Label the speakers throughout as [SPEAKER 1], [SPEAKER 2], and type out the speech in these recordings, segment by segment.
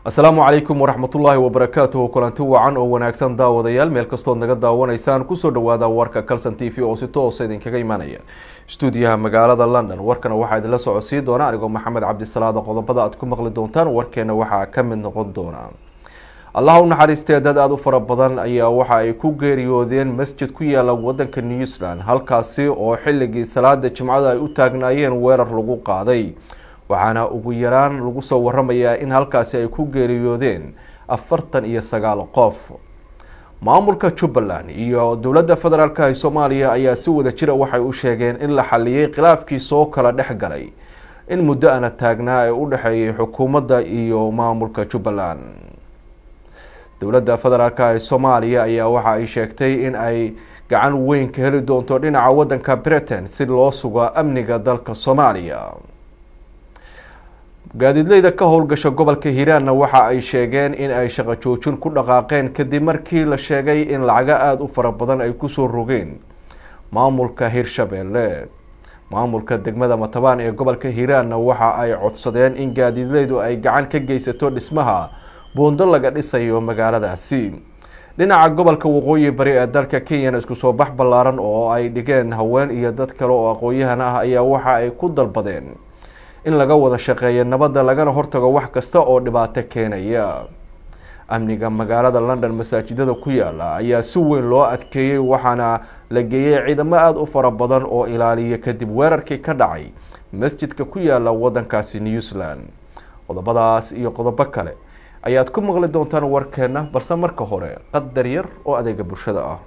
[SPEAKER 1] asalaamu calaykum waraxmatullaahi wabarakaatuhu kulanti wacan oo wanaagsan daawadayaal meel kastood naga daawanaysaan kusoo dhawaada warka calson t v oo si toosa idinkaga imaanaya stuudiyaha magaalada london warkana waxaa idinla socodsiin doona anigoo maxamed cabdisalaada qodobada aad ku maqli doontaan warkeena waxaa ka mid noqon doona allah u naxariistee dad aada u fara badan ayaa waxa ay ku geeriyoodeen masjid ku yaala wadanka new zealand halkaasi oo xilligii salaada jimcada ay u taagnaayeen weerar lagu qaaday waxaana ugu yaraan lagu soo waramayaa in halkaasi ay ku geeriyoodeen afartan iyo sagaal qof maamulka jubbaland iyo dowladda federaalk ee soomaaliya ayaa si wada jira waxay u sheegeen in la xaliyey khilaafkii soo kala dhex galay in muddo ana taagnaa ee u dhexeeyay xukuumadda iyo maamulka jubbaland dowladda federaalk ee soomaaliya ayaa waxa ay sheegtay in ay gacan weyn ka heli doonto dhinaca wadanka britain si loo sugo amniga dalka soomaaliya gaadiidleyda ka howlgasha gobolka hiiraanna waxa ay sheegeen in ay shaqo joojin ku dhaqaaqeen kadib markii la sheegay in lacago aada u fara badan ay kusoo rogeen maamulka hirshabeelle maamulka degmada matabaan ee gobolka hiiraanna waxa ay codsadeen in gaadiidleydu ay gacan ka geysato dhismaha buundo laga dhisayo magaaladaasi dhinaca gobolka waqooyi bari ee dalka kenyana isku soo bax ballaaran oo ay dhigeen haween iyo dad kale oo aqoon-yahan ah ayaa waxa ay ku dalbadeen in laga wada shaqeeyo nabadda lagana hortago wax kasta oo dhibaato keenaya amniga magaalada london masaajidada ku yaala ayaa si weyn loo adkeeyey waxaana la geeyey ciidamo aada u fara badan oo ilaaliya kadib weerarkii ka dhacay masjidka ku yaala wadankaasi new zealand qodobadaas iyo qodobo kale ayaad ku maqli doontaan warkeena balse marka hore qadar yar oo adeega bulshada ah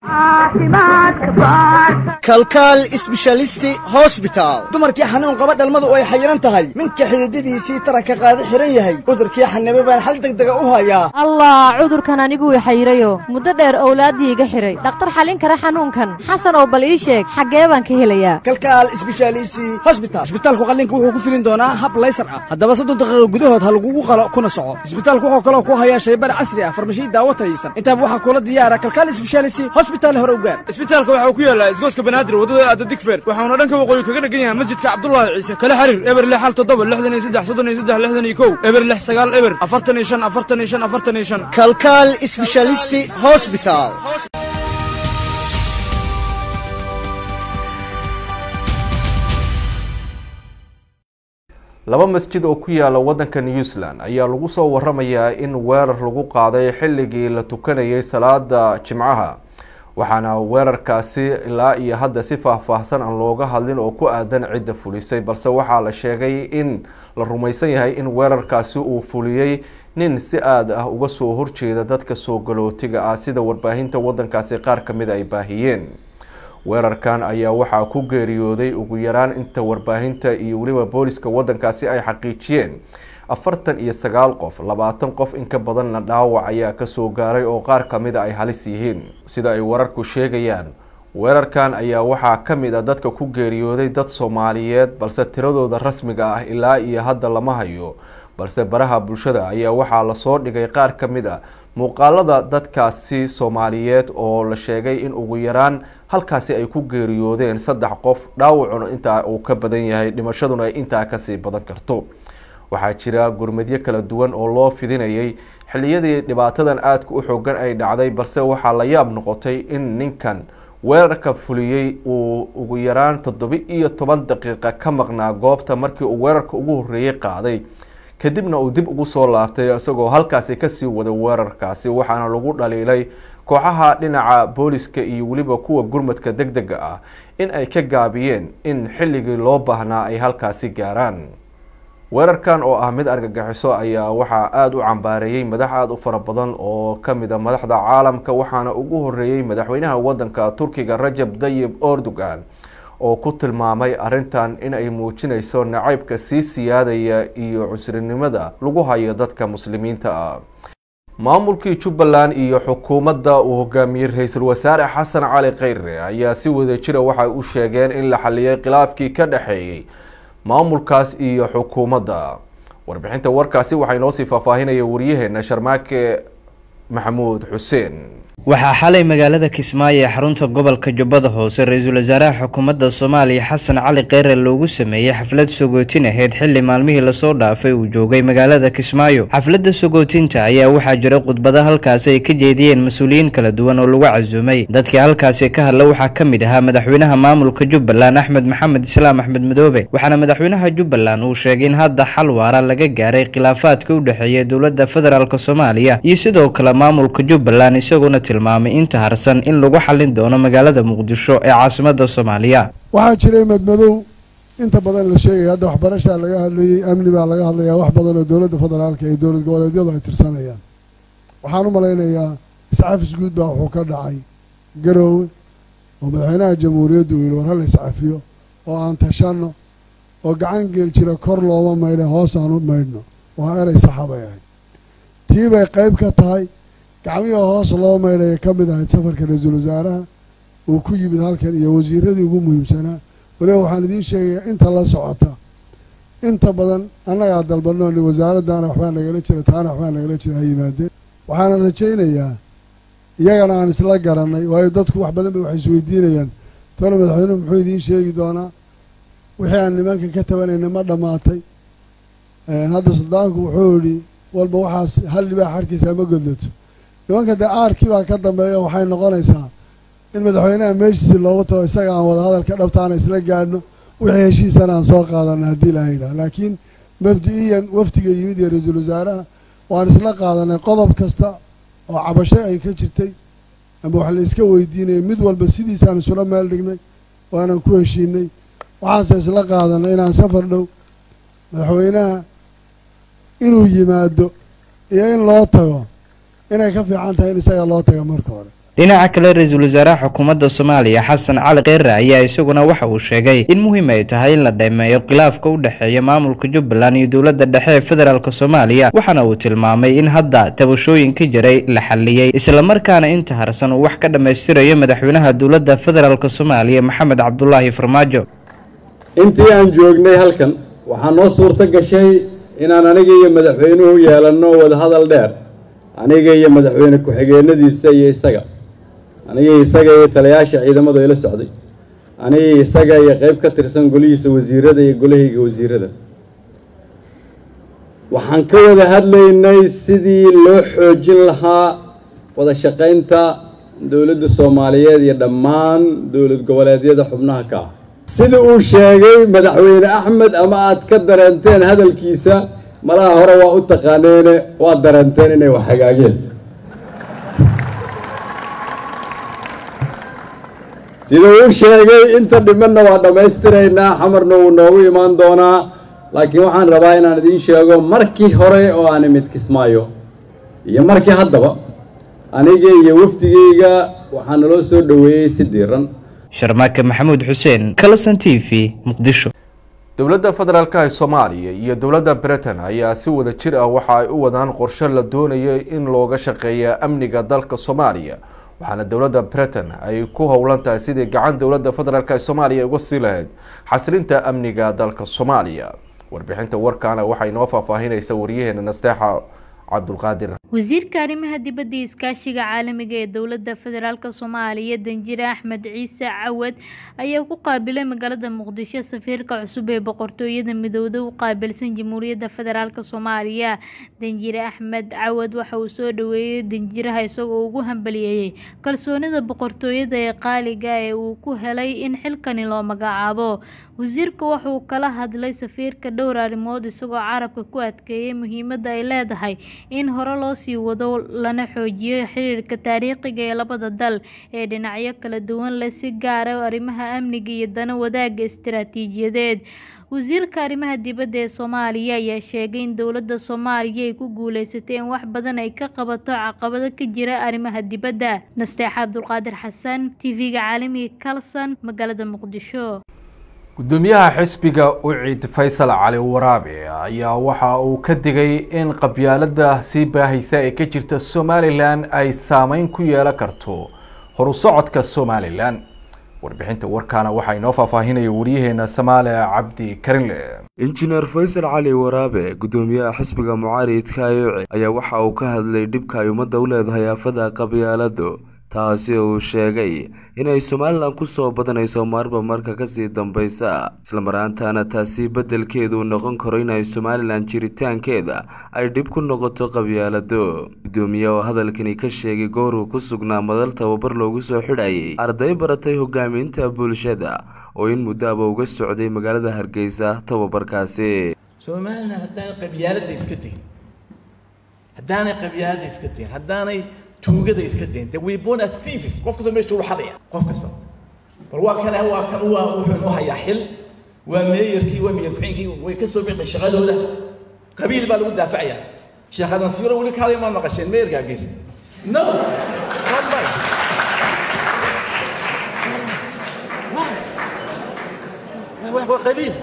[SPEAKER 2] kalkaal isbeshalisti hosbitaal dumarkii xanuun qaba dhalmadu ay xayiran tahay minka xididadiisii taranka qaada xihan yahay cudurkii xanibe baan xal degdega u hayaa
[SPEAKER 3] allah cudurkan aniguu xayirayo muddo dheer owlaaddii iga xidhay dhakhtar xallin kara xanuunkan xasan oo bal ii sheeg xaggee baan ka helayaa
[SPEAKER 2] kalkaal isbeshaalisi hosbital isbitaalku qallinka wuxuu ku filin doonaa hab laysar ah haddaba soddon daqiiqo gudahood ha lagugu qalo kuna soco isbitaalku wuxuu kaloo ku hayaa shaybar casri ah farmashiyi daawo tayaysan intaaba waxaa kula diyaara kalkaal isbeshaalisi hosbital hore ugaar
[SPEAKER 4] isbitaalka waxaa ku yaallaa isgooska banaadir waddada aada digfeer waxauna dhanka waqooyi kaga dhegan yahay masjidka cabdulaahi ciise kala xiriir eber lix hal toddoba lixdan iyo saddex soddon iyo saddex lixdan iyo kow eber lix sagaal eber afartan iyo shan afartan iyo shan afartan iyo shan
[SPEAKER 2] kalkaal isbeshalisti hosbital
[SPEAKER 1] laba masjid oo ku yaala wadanka new zealand ayaa lagu soo waramayaa in weerar lagu qaaday xilligii la tukanayay salaada jimcaha waxaana weerarkaasi ilaa iyo hadda si faahfaahsan aan looga hadlin oo ku aadan cidda fulisay balse waxaa la sheegay in la rumaysan yahay in weerarkaasi uu fuliyey nin si aada ah uga soo horjeeda dadka soo galootiga ah sida warbaahinta wadankaasi qaar kamid ay baahiyeen weerarkan ayaa waxaa ku geeriyooday ugu yaraan inta warbaahinta iyo weliba booliska wadankaasi ay xaqiijiyeen afartan iyo sagaal qof labaatan qof in ka badanna dhaawac ayaa kasoo gaaray oo qaar kamida ay halis yihiin sida ay wararku sheegayaan weerarkan ayaa waxaa kamid a dadka ku geeriyooday dad soomaaliyeed balse tiradooda rasmiga ah ilaa iyo hadda lama hayo balse baraha bulshada ayaa waxaa lasoo dhigay qaar kamid a muuqaalada dadkaasi soomaaliyeed oo la sheegay in ugu yaraan halkaasi ay ku geeriyoodeen saddex qof dhaawacuna intaa uu ka badan yahay dhimashaduna ay intaa kasii badan karto waxaa jira gurmadyo kala duwan oo loo fidinayay xilliyadii dhibaatadan aadka u xoogan ay dhacday balse waxaa la yaab noqotay in ninkan weerarka fuliyey uu ugu yaraan toddoba iyo toban daqiiqa ka maqnaa goobta markii uu weerarka ugu horreeyey qaaday kadibna uu dib ugu soo laabtay isagoo halkaasi kasii waday weerarkaasi waxaana lagu dhaliilay kooxaha dhinaca booliska iyo weliba kuwa gurmadka deg dega ah in ay ka gaabiyeen in xilligii loo baahnaa ay halkaasi gaaraan weerarkan oo ah mid argagixiso ayaa waxaa aada u cambaareeyey madax aada u fara badan oo kamid a madaxda caalamka waxaana ugu horeeyey madaxweynaha wadanka turkiga rajab dayib erdogan oo ku tilmaamay arrintan in ay muujinayso nacaybka sii siyaadaya iyo cusrinimada lagu hayo dadka muslimiinta ah maamulkii jubbaland iyo xukuumadda uu hogaamiyey ra-iisul wasaare xasan cali kheyre ayaa si wada jira waxay u sheegeen in la xaliyey khilaafkii ka dhexeeyey maamulkaas iyo xukuumadda warbixinta warkaasi waxaa inoo sii faahfaahinaya waryaheena sharmaake maxamuud xuseen
[SPEAKER 5] waxaa xalay magaalada kismaayo ee xarunta gobolka jubbada hoose ra-iisul wasaaraha xukuumadda soomaaliya xasan cali kheyre loogu sameeyey xaflad sogootin ahayd xilli maalmihii lasoo dhaafay uu joogay magaalada kismaayo xafladda sogootinta ayaa waxaa jira khudbado halkaasi ay ka jeediyeen mas-uuliyiin kala duwan oo lagu casuumay dadkii halkaasi ka hadla waxaa ka mid ahaa madaxweynaha maamulka jubbaland axmed maxamed islaam axmed madoobe waxaana madaxweynaha jubbaland uu sheegay in hadda xal waara laga gaaray khilaafaadka u dhexeeya dowladda federaalk soomaaliya iyo sidoo kale maamulka jubbaland isagoona tilmaamay inta harsan in lagu xallin doono magaalada muqdisho ee caasimada soomaaliya
[SPEAKER 6] waxaa jiray madmadow inta badan la sheegaya hadda waxbarashaa laga hadlayey amni baa laga hadlayaa wax badan oo dowladda federaalka iyo dowlad goboleedyadu ay tirsanayaan waxaan u malaynayaa iscafis guud baa wuxuu ka dhacay garoowe oo madaxweynaha jamhuuriyaddu uu yihi war hala iscafiyo oo aan tashanno oo gacan geel jira kor looma maydha hoos aan u maydhno waa erey saxa bay ahayd tii bay qayb ka tahay gacmihii hoos loo maydhaya ka mid ahayd safarka ra-iisul wasaaraha uu ku yimid halkan iyo wasiiradii ugu muhiimsanaa waliba waxaan idiin sheegayaa inta la socota inta badan annagaa dalbanoo ni wasaaraddaana waxbaa nagala jira taana waxbaa nagala jira ha yimaadeen waxaana rajaynayaa iyagana aan isla garannay waayo dadku wax badan bay waxay isweydiinayaan tona madaxweynuhu muxuu idiin sheegi doonaa wixii aan nimanka ka tabanayna ma dhammaatay hadda suldaanku wuxuu yidhi walba waxaas hal libaax harkiisa ma godlato nimanka dee aarkii baa ka dambeeya waxay noqonaysaa in madaxweynaha meeshiisi loogu tago isaga aan wada hadalka dhabtaana isla gaadhno wixii heshiisana aan soo qaadana haddii la haydhaha laakiin mabdi-iyan wafdiga yimid iyo ra-iisul wasaaraha waan isla qaadanay qodob kasta oo cabasho ay ka jirtay ama wax la iska weydiinayay mid walba sidiisaan isula meel dhignay waanan ku heshiinay waxaanse isla qaadanay inaan safar dhow madaxweynaha inuu yimaado iyo in loo tago inay ka fiican tahay in isaga loo taga marka hore
[SPEAKER 5] dhinaca kale ra-iisul wasaaraha xukuumadda soomaaliya xasan cali kheyre ayaa isaguna waxa uu sheegay in muhiim ay tahay in la dheemeeyo khilaafka u dhexeeya maamulka jubbaland iyo dowladda dhexe ee federaalk soomaaliya waxaana uu tilmaamay in hadda tabashooyinka jiray la xalliyey islamarkaana inta harsan uu wax ka dhammaystirayo madaxweynaha dowladda federaalk soomaaliya maxamed cabdulaahi farmaajo
[SPEAKER 7] intii aan joognay halkan waxaa noo suurto gashay inaan aniga iyo madaxweynuhu yeelanno wadahadal dheer aniga iyo madaxweyne ku-xigeenadiisa iyo isaga aniga isaga iyo talayaasha ciidamada ila socday aniga isaga iyo qayb ka tirsan golihiisa wasiirada iyo golahayga wasiirada waxaan ka wada hadlaynay sidii loo xoojin lahaa wada shaqaynta dowladda soomaaliyeed iyo dhammaan dowlad goboleedyada xubnaha ka ah sida uu sheegay madaxweyne axmed ama aad ka dareenteen hadalkiisa malaha hore waa u taqaaneene waad dareenteen inay wax hagaageen sida uu sheegay inta dhimanna waa dhammaystiraynaa xamarna wuu noogu imaan doonaa laakiin waxaan rabaa inaan idiin sheego markii hore oo aan imid kismaayo iyo markii haddaba aniga iyo wafdigayga waxaa naloo soo dhoweeyey si diiran
[SPEAKER 5] sharmaake maxamuud xuseen kalasan t v muqdisho
[SPEAKER 1] dowladda federaalk ee soomaaliya iyo dowladda britain ayaa si wada jir ah waxa ay u wadaan qorshe la doonayay in looga shaqeeya amniga dalka soomaaliya waxaana dowladda britain ay ku howlan tahay sidii gacan dowladda federaalk ee soomaaliya uga sii lahayd xasilinta amniga dalka soomaaliya warbixinta warkaana waxay inoo faahfaahinaysa waryaheena nasteexa cabdulqaadir
[SPEAKER 8] wasiirka arrimaha dibadda iyo iskaashiga caalamiga ee dowladda federaalk soomaaliya danjire axmed ciise cawad ayaa ku qaabilay magaalada muqdisho safiirka cusub ee boqortooyada midowda u qaabilsan jamhuuriyadda federaalk soomaaliya danjire axmed cawad waxa uu soo dhaweeyey danjiraha isagoo ugu hambaliyeeyey kalsoonida boqortooyada ee qaaliga ee uu ku helay in xilkani loo magacaabo wasiirka wuxuu kala hadlay safiirka dhowr arrimood isagoo carabka ku adkeeyay muhiimadda ay leedahay in hore loo sii wado lana xoojiyo xiriirka taariikhiga ee labada dal ee dhinacyo kala duwan leh si gaara arrimaha amniga iyo dana wadaagga istiraatiijiyadeed wasiirka arrimaha dibadda ee soomaaliya ayaa sheegay in dowladda soomaaliya ay ku guuleysatay in wax badan ay ka qabato caqabado ka jira arrimaha dibadda nasteexa cabdulqaadir xasan tv-ga caalamiga kalson magaalada muqdisho
[SPEAKER 1] gudoomiyaha xisbiga ucid faysal cali waraabe ayaa waxa uu ka digay in qabyaalada sii baahaysa ee ka jirta somalilan ay saameyn ku yeelan karto horu socodka somalilan warbixinta warkaana waxaa inoo faahfaahinaya wariyaheena samaale cabdi karinle
[SPEAKER 9] injineer faysal cali waraabe gudoomiyaha xisbiga mucaaridka ee ucid ayaa waxa uu ka hadlay dhibka ay ummadda u leedahay aafada qabyaaladu taasi oo uu sheegay inay somalilan kusoo badanayso marba marka kasii dambeysa islamaraantaana taasi beddelkeedu noqon karo inay somalilan jiritaankeeda ay dhib ku noqoto qabyaalado gudoomiye oo hadalkani ka sheegay gooruu ku sugnaa madal tababar loogu soo xidhayay arday baratay hogaaminta bulshada oo in muddoaba uga socday magaalada hargeysa tababarkaasi
[SPEAKER 10] somalilan haddaanay qabyaaladda iska tegin haddaanay qabyaaladda iska tegin haddaanay tuugada iska tegin de we born as thieves qof kasta meesha uu xadaya qof kasta bal waa kan waa kan waa wuxuu inoo hayaa xil waa meeyarkii waa meeyar ku-xigeenkii way ka soo bixin shaqadooda qabiil baa lagu daafacayaa sheekhadan siiro weli kaalay ma naqasheen meeyarka hargeysa no waa qabiil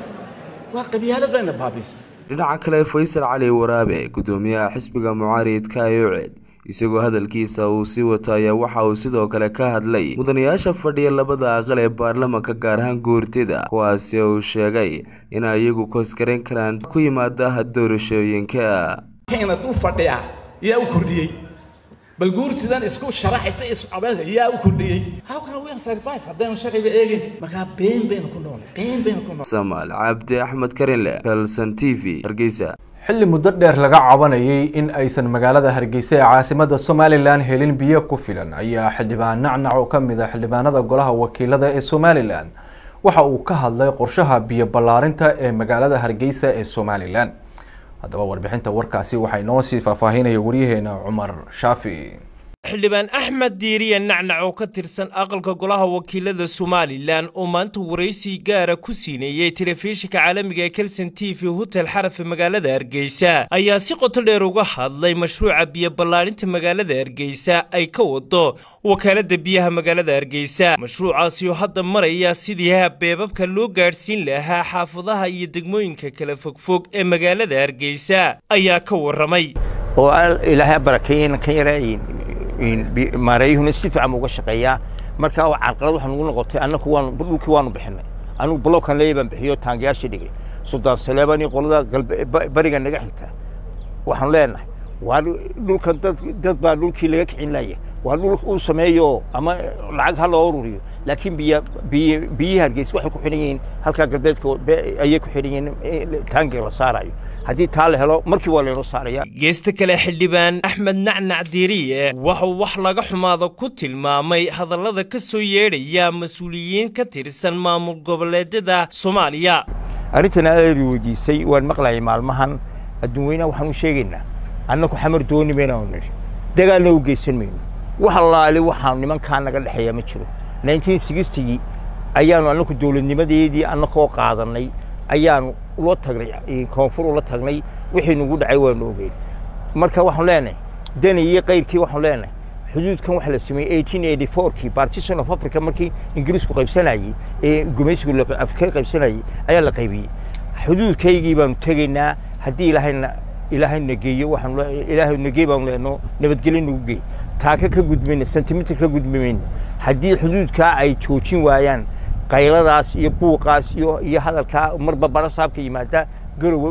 [SPEAKER 10] waa qabyaalad bayna baabisa
[SPEAKER 9] dhinaca kale faysal cali waraabe gudoomiyaha xisbiga mucaaridka ayoced isagoo hadalkiisa uu sii wato ayaa waxa uu sidoo kale ka hadlay mudanayaasha fadhiya labada aqal ee baarlamanka gaar ahaan gourtida kuwaasi uu sheegay inay iyagu koosgarayn karaan ku yimaada doorashooyinka
[SPEAKER 10] kayna dul fadhiya yaa u kordhiyey bal guurtidan isku sharaxaysa iscabaysa yaa u kordhiyey how can we survive haddaynu sharciga eegin markaa been baynu ku noolay been baynu ku noolay
[SPEAKER 9] samaal cabdi axmed karinle kalson t v hargeysa
[SPEAKER 1] xilli muddo dheer laga cabanayay in aysan magaalada hargeysa ee caasimada somalilan helin biyo ku filan ayaa xildhibaan nacnac oo ka mid a xildhibaanada golaha wakiilada ee somalilan waxa uu ka hadlay qorshaha biyo ballaarinta ee magaalada hargeysa ee somalilan haddaba warbixinta warkaasi waxaa inoo sii faahfaahinaya waryaheena cumar shaafi
[SPEAKER 11] xildhibaan axmed diiriya nacnac oo ka tirsan aqalka golaha wakiilada somalilan oo maanta waraysi gaara ku siineeyey telefishinka caalamiga ee kelson t v hotel xarafe magaalada hargeysa ayaa si qoto dheer uga hadlay mashruuca biyo ballaarinta magaalada hargeysa ay ka wado wakaalada biyaha magaalada hargeysa mashruucaasi oo hadda maraya sidii beebabka loo gaadhsiin lahaa xaafadaha iyo degmooyinka kala fogfog ee magaalada hargeysa ayaa ka waramay
[SPEAKER 12] oo ilaahay barakeeyeen ka yareeyin maareeyuhuna si fiican uga shaqeeyaa marka carqalad waxaa nagu noqotay annaku waan dhulkii waanu bixinay anigu blokkan leeya baan bixiyo taangayaashii dhigay suldaan saleebaan iyo qolada bariga naga xigta waxaanu leenahay waa dhulkan dad dad baa dhulkii laga kicin laaya waa dhul uu sameeyo ama lacag ha loo ururiyo laakiin biya biy biyihii hargeysa waxay ku xidhan yihiin halkaa galbeedka ayay ku xidhan yihiin taangiga la saarayo haddii taa la helo markii waa laynoo saaraya
[SPEAKER 11] geesta kale xildhibaan axmed nacnac diiriye waxuu wax laga xumaada ku tilmaamay hadallada ka soo yeedhaya mas-uuliyiin ka tirsan maamul goboleedyada soomaaliya
[SPEAKER 12] arrintan aad weydiisay waan maqlayay maalmahan adduun weynaha waxaan u sheegaynaa annaku xamar dooni maynaanu nidhi dagaalna u geysan mayno wax allaale waxaan nimankaa naga dhexeeya ma jiro nineteen sixtigii ayaanu annaku dowladnimadeedii annakoo qaadannay ayaanu ula tagnay koonfur ula tagnay wixii nagu dhacay waanu ogeyn marka waxaan leenahay dani iyo kayrkii waxaan leenahay xuduudkan waxa la sameeyey eighteen eighty fourkii partition of africa markii ingiriisku qaybsanayey ee gumaysigu afrika qaybsanayey ayaa la qaybiyey xuduudkaygii baanu tegaynaa haddii ilaahayna ilaahay nageeyo waxaan ilaahay nageey baanu leenoo nabadgelyo nagu geey taaka ka gudmayna sentimitir ka gudmayna haddii xuduudkaa ay joojin waayaan qayladaas iyo buuqaas iyo iyo hadalkaa marba bara saabka yimaada garowe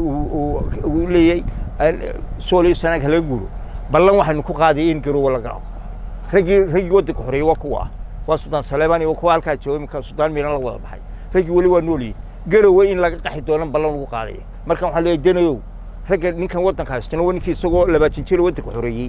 [SPEAKER 12] uu leeyahay sooliyo sanaag laga guuro ballan waxaynu ku qaaday in garowe laga raggii raggii waddanka xoreeyey waa kuwa ah waa sudaan saleebaan iyo kuwa halkaa jooga iminka sudaan miiran la wada baxay raggii weli waa noolyihin garowe in laga qaxi doonan ballan lagu qaadaya marka waxaan leeyahay danayow ragga ninkan waddanka haystana waa ninkii isagoo labaatan jir waddanka xoreeyey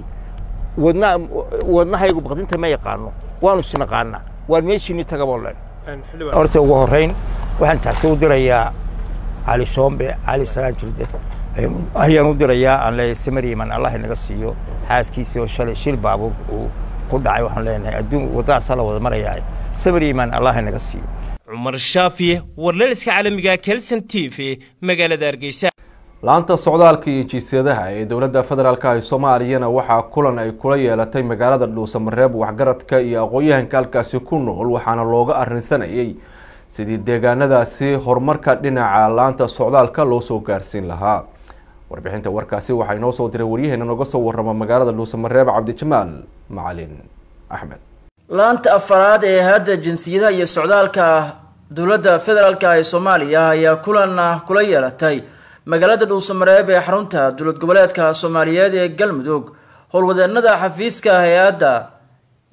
[SPEAKER 12] wadna wadnahaygu baqdinta ma yaqaano waanu sinaqaanaa waan meeshiini tagaboo leen horta ugu horrayn waxaan taasi u dirayaa cali shoombe cali salaan jirde ayaan u dirayaa aan leeyahay samariman allah inaga siiyo xaaskiisii oo shalay shil baabuur uu ku dhacay waxaan leenahay adduun waddadaasaa la wada marayaa samariman allah inaga siiyo
[SPEAKER 11] cumar shaafi warlaliska caalamiga kelson t v magaalada hargeysa
[SPEAKER 1] laanta socdaalka iyo jiisyadaha ee dowladda federaalk ee soomaaliyana waxaa kulan ay kula yeelatay magaalada dhuusamareeb waxgaradka iyo aqoon-yahanka halkaasi ku nool waxaana looga arrinsanayay sidii deegaanadaasi horumarka dhinaca laanta socdaalka loo soo gaarsiin lahaa warbixinta warkaasi waxaa inoo soo diray waryaheena noga soo warama magaalada dhuusamareeb cabdijamaal macalin axmed
[SPEAKER 13] laanta afaraad ee hadda jinsiyadaha iyo socdaalka dowladda federaalk ee soomaaliya ayaa kulan kula yeelatay magaalada dhuusamareeb ee xarunta dowlad goboleedka soomaaliyeed ee galmudug howlwadeenada xafiiska hay-adda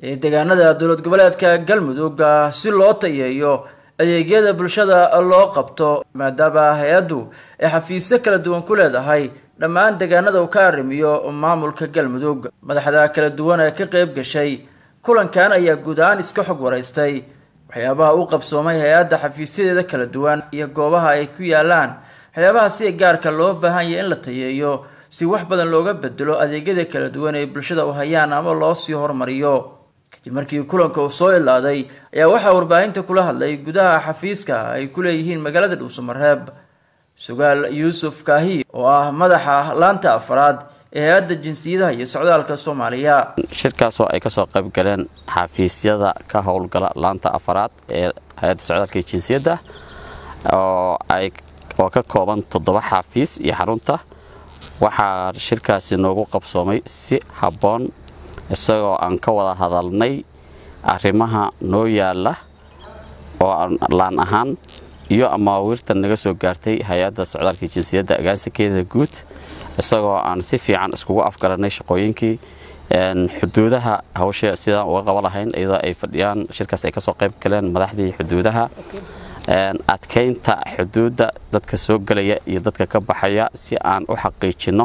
[SPEAKER 13] ee deegaanada dowlad goboleedka galmudug si loo tayeeyo adeegyada bulshada loo qabto maadaama hay-addu ay xafiisyo kala duwan ku leedahay dhammaan deegaanada uu ka arrimiyo maamulka galmudug madaxda kala duwan ee ka qayb gashay kulankan ayaa guud ahaan iska xog waraystay waxyaabaha u qabsoomay hay-adda xafiisyadeeda kala duwan iyo goobaha ay ku yaalaan waxyaabaha sida gaarka loo baahan yahay in la tayeeyo si wax badan looga bedelo adeegyada kala duwan ee bulshada u hayaan ama loo sii hormariyo kadib markii kulanka uu soo ilaaday ayaa waxaa warbaahinta kula hadlay gudaha xafiiska ay ku leeyihiin magaalada dhuusamareeb sugaal yuusuf kaahi oo ah madaxa laanta afraad ee hay-adda jinsiyadaha iyo socdaalka soomaaliya
[SPEAKER 14] shirkaas oo ay kasoo qayb galeen xafiisyada ka howlgala laanta afaraad ee hay-adda socdaalka iyo jinsiyadda oo ay oo ka kooban toddoba xafiis iyo xarunta waxaa shirkaasi noogu qabsoomay si habboon isagoo aan ka wada hadalnay arrimaha noo yaalla oo laan ahaan iyo amaawiirta naga soo gaartay hay-adda socdaalka jinsiyadda agaasikeeda guud isagoo aan si fiican iskugu afgaranay shaqooyinkii xuduudaha hawsha sidaan uga qaba lahayn iyadoo ay fadhiyaan shirkaas ay kasoo qayb galeen madaxdii xuduudaha adkeynta xuduudda dadka soo gelaya iyo dadka ka baxaya si aan u xaqiijinno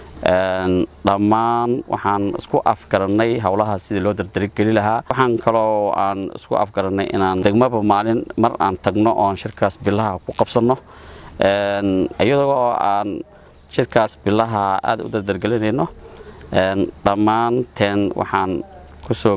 [SPEAKER 14] dhammaan waxaan isku afgarannay howlaha sidii loo dardarigeli lahaa waxaan kaloo aan isku afgarannay inaan degmaba maalin mar aan tagno oon shirkaas bilaha ku qabsanno iyadoo aan shirkaas bilaha aad u dardargelinayno dhammaanteen waxaan kusoo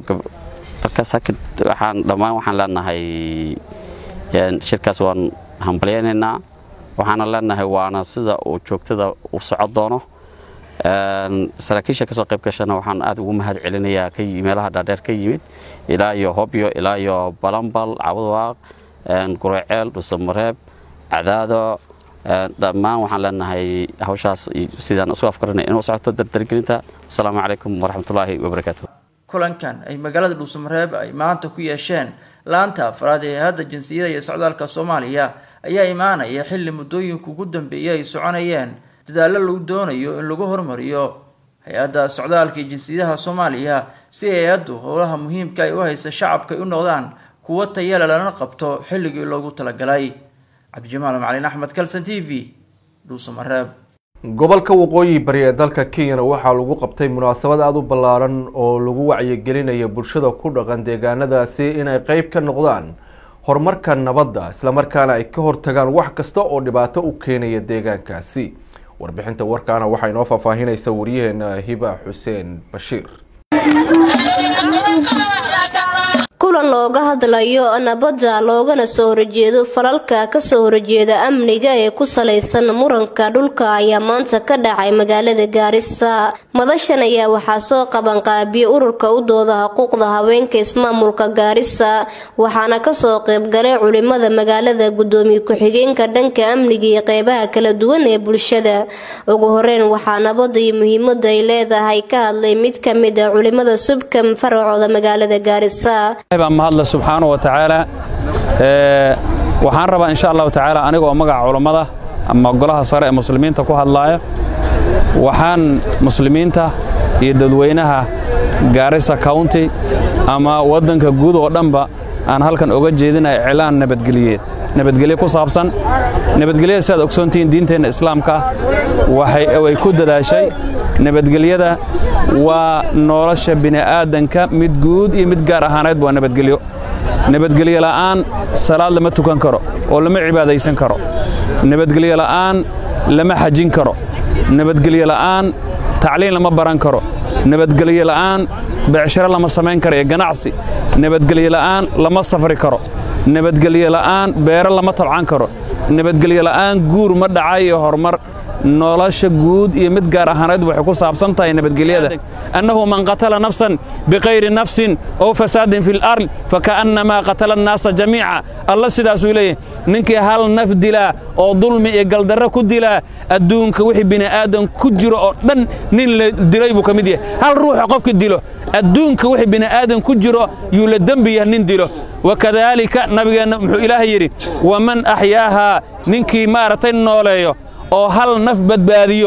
[SPEAKER 14] waxaan dhammaan waxaan leenahay shirkaas waan hambalyaynaynaa waxaana leenahay waana sida uu joogtada u socon doono saraakiisha kasoo qayb gashana waxaan aad ugu mahad celinayaa meelaha dhaadheer ka yimid ilaa iyo hobyo ilaa iyo balambal cabadwaaq guraceel dhusamareeb cadaado dhammaan waxaan leenahay hawshaas sidaan isu afgaranay inuu socoto dardargelinta wasalaamu calaykum waraxmatullaahi wabarakaatu
[SPEAKER 13] kulankan ay magaalada dhuusamareeb ay maanta ku yeesheen laanta afraad ee hay-adda jinsiyada iyo socdaalka soomaaliya ayaa imaanaya xilli muddooyinka ugu dambeeyay ay soconayeen dadaallo lagu doonayo in lagu hormariyo hay-adda socdaalka iyo jinsiyadaha soomaaliya si hay-addu howlaha muhiimka ay u haysa shacabka ay u noqdaan kuwo tayale lana qabto xilligii loogu talagalay cabdijamaal macalin axmed kalson t v dhuusamareeb
[SPEAKER 1] gobolka waqooyi bari ee dalka kenyana waxaa lagu qabtay munaasabad aada u ballaaran oo lagu wacyigelinaya bulshada ku dhaqan deegaanadaasi inay qeyb ka noqdaan horumarka nabadda islamarkaana ay ka hortagaan wax kasta oo dhibaato u keenaya deegaankaasi warbixinta warkaana waxaa inoo faahfaahinaysa waryaheena hiba xuseen bashiir
[SPEAKER 15] kulan looga hadlayo nabadda loogana soo horjeedo falalka kasoo horjeeda amniga ee ku salaysan muranka dhulka ayaa maanta ka dhacay magaalada gaarisa madashan ayaa waxaa soo qabanqaabiyey ururka u dooda xuquuqda haweenka ismaamulka gaarisa waxaana kasoo qaybgalay culimada magaalada gudoomiye ku-xigeenka dhanka amniga iyo qeybaha kala duwan ee bulshada ugu horeyn waxaa nabadda iyo muhiimada ay leedahay ka hadlay mid ka mid a culimada subkam faracooda magaalada gaarisa
[SPEAKER 16] baa mahadle subxaana wa tacaala waxaan rabaa insha allahu tacaala anigoo magaca culammada ama golaha sare ee muslimiinta ku hadlaaya waxaan muslimiinta iyo dadweynaha gaarisa county ama waddanka guud oo dhanba aan halkan oga jeedinaya iclaan nabadgeliyeed nabadgelyo ku saabsan nabadgelyada si aad ogsoontihiin diinteenna islaamka way ku dadaashay nabadgelyada waa nolosha bini'aadanka mid guud iyo mid gaar ahaaneed waa nabadgelyo nabadgelyo la'aan salaad lama tukan karo oo lama cibaadaysan karo nabadgelyo la'aan lama xajin karo nabadgelyo la'aan tacliin lama baran karo nabadgelyo la'aan becsharo lama samayn karo iyo ganacsi nabadgelyo la'aan lama safri karo nabadgelyo la'aan beero lama tabcan karo nabadgelyo la'aan guur ma dhacay iyo horumar nolosha guud iyo mid gaar ahaaneed waxay ku saabsan tahay nabadgelyada annahu man qatala nafsan biqayri nafsin ow fasaadin fi lard faka'annamaa qatala annaasa jamiica alla sidaasuu leeyahy ninkii hal naf dilaa oo dulmi iyo galdarro ku dilaa adduunka wixii bini'aadan ku jiro oo dhan nin la dilay buu ka mid yahay hal ruuxa qofka dilo adduunka wixii bini'aadan ku jiro yuu la dembi yahay nin dilo wakadaalika nabigeenna muxuu ilaahay yidhi waman axyaahaa ninkii maaragtay nooleeyo oo hal naf badbaadiyo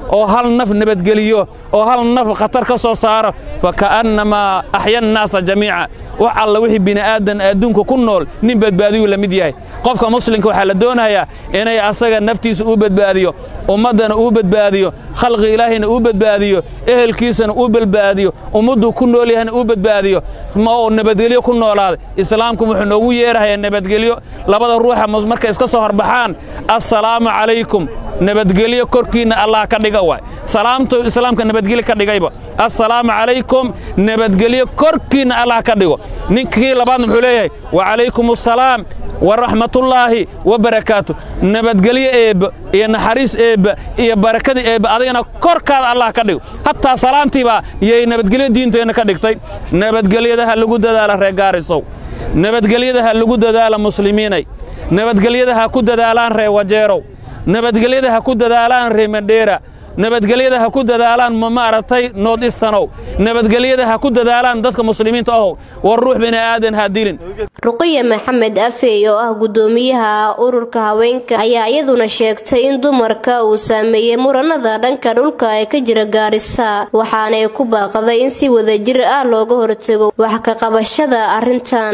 [SPEAKER 16] oo hal naf nabadgeliyo oo hal naf khatar ka soo saaro faka'annamaa axya annaasa jamiica wax alla wixii bini'aadan adduunka ku nool nin badbaadiyuu la mid yahay qofka muslimka waxaa la doonayaa inay asaga naftiisa uu badbaadiyo ummaddana uu badbaadiyo khalqi ilaahayna uu badbaadiyo ehelkiisana uu badbaadiyo ummadduu ku nool yahayna uu badbaadiyo ma oo nabadgelyo ku noolaaday islaamku wuxuu noogu yeerahayaa nabadgelyo labada ruuxa markay iska soo horbaxaan assalaamu calaykum nabadgelyo korkiinna allah ka dhiga waay salaamtu islaamka nabadgelyo ka dhigayba assalaamu calaykum nabadgelyo korkiinna allah ka dhigo ninkii labaadna muxuu leeyahay wacalaykum assalaam waraxmatullaahi wabarakaatu nabadgelyo eebba iyo naxariis eebba iyo barakada eebba adigana korkaada allah ka dhigo hataa salaantiibaa yay nabadgelyo diinteenna ka dhigtay nabadgelyadaha lagu dadaala reer gaarisow nabadgelyadaha lagu dadaala muslimiinay nabadgelyadaha ku dadaalaan reer wajeerow nabadgelyada ha ku dadaalaan reer mandheera nabadgelyada ha ku dadaalaan maaragtay nood istanow nabadgelyada ha ku dadaalaan dadka muslimiinta ahow war ruux bini aadan ha dilin
[SPEAKER 15] ruqiya maxamed afey oo ah gudoomiyaha ururka haweenka ayaa iyaduna sheegtay in dumarka uu saameeyey muranada dhanka dhulka ee ka jira gaarisa waxaanay ku baaqday in si wadajir ah looga hortago wax ka qabashada arrintan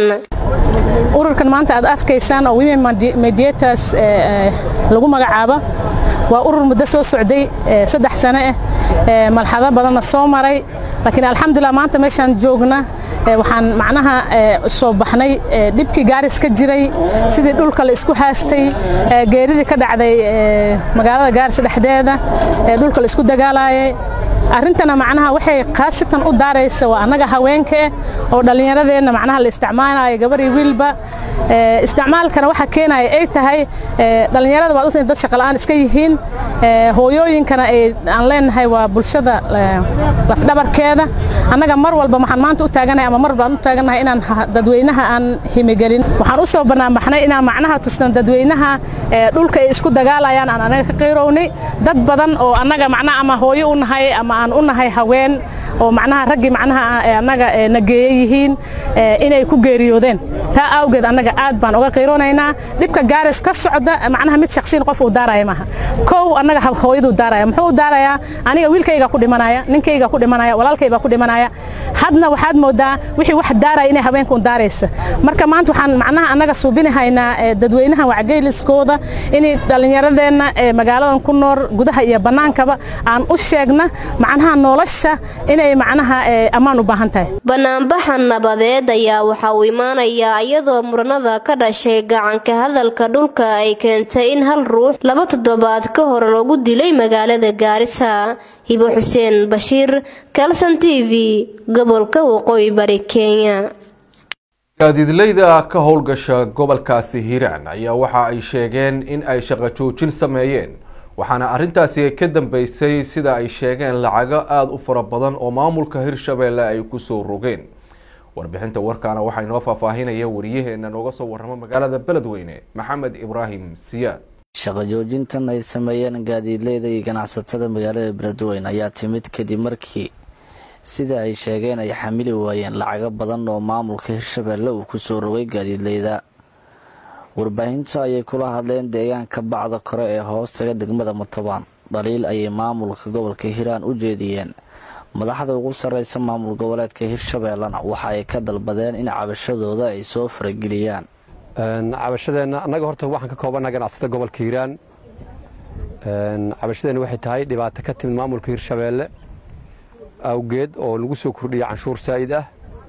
[SPEAKER 17] ururkan maanta aad arkaysaan oo women mediators lagu magacaabo waa urur muddo soo socday saddex sano ah malxado badanna soo maray laakiin alxamdulilah maanta meeshaan joogna waxaan macnaha soo baxnay dhibkii gaaris ka jiray sidii dhulka la isku haastay geeridii ka dhacday magaalada gaaris dhexdeeda dhulka la isku dagaalayay arrintana macnaha waxay khaasatan u daaraysa waa annaga haweenka oo dhallinyaradeenna macnaha la isticmaalayo gabar iyo wiilba isticmaalkana waxa keenaya ay tahay dhallinyarada waad usan dad shaqala'aan iska yihiin hooyooyinkana aan leenahay waa bulshada lafdhabarkeeda annaga mar walba waxaan maanta u taaganahay ama mar walba aan u taaganahay inaan dadweynaha aan himigelin waxaan u soo banaanbaxnay inaan macnaha tusnan dadweynaha dhulka ay isku dagaalayaan aan anaga ka qayrownay dad badan oo annaga macnaha ama hooyo u nahay ama aan u nahay haween oo macnaha raggii macnaha annaga nageeye yihiin inay ku geeriyoodeen taa awgeed annaga aad baan uga qiiroonaynaa dhibka gaaris ka socda macnaha mid shaksiin qof uu daaraya maaha kow annaga hooyaduu daaraya muxuu u daarayaa aniga wiilkayga ku dhimanaya ninkayga ku dhimanaya walaalkaybaa ku dhimanaya hadna waxaad moodaa wixii wax daaraya inay haweenka un daaraysa marka maanta waxaan macnaha annaga suubinahaynaa dadweynaha wacgeyliskooda inay dhallinyaradeenna magaaladan ku nool gudaha iyo bannaankaba aan u sheegna macnaha nolosha inay macnaha ammaan u baahan tahay
[SPEAKER 15] banaanbaxa nabadeed ayaa waxa uu imaanayaa iyadoo muranada ka dhashay gacanka hadalka dhulka ay keentay in hal ruux laba toddobaad ka hor lagu dilay magaalada gaarisa hibo xuseen bashiir kalson t v gobolka waqooyi bari kenya
[SPEAKER 1] gaadiidleyda ka howlgasha gobolkaasi hiiraan ayaa waxa ay sheegeen in ay shaqo joojin sameeyeen waxaana arrintaasi ka dambeysay sida ay sheegeen lacago aada u fara badan oo maamulka hirshabeelle ay kusoo rogeen warbixinta warkaana waxaa inoo faahfaahinaya wariyaheena nooga soo warramo magaalada beledweyne maxamed ibraahim siyaad
[SPEAKER 18] shaqo joojintan ay sameeyeen gaadiidleyda iyo ganacsatada magaalada beledweyne ayaa timid kadib markii sida ay sheegeen ay xamili waayeen lacago badan oo maamulka hirshabeelle uu kusoo rogay gaadiidleyda warbaahinta ayay kula hadleen deegaanka bacda kore ee hoostaga degmada mutabaan dhaliil ayay maamulka gobolka hiiraan u jeediyeen madaxda ugu sarreysa maamul goboleedka hirshabeellena waxa ay ka dalbadeen in cabashadooda ay soo farageliyaan
[SPEAKER 19] cabashadeenna annaga horta waxaan ka koobannaha ganacsada gobolka hiiraan cabashadeenna waxay tahay dhibaato ka timid maamulka hirshabeelle awgeed oo lagu soo kordhiyay canshuur saa'id ah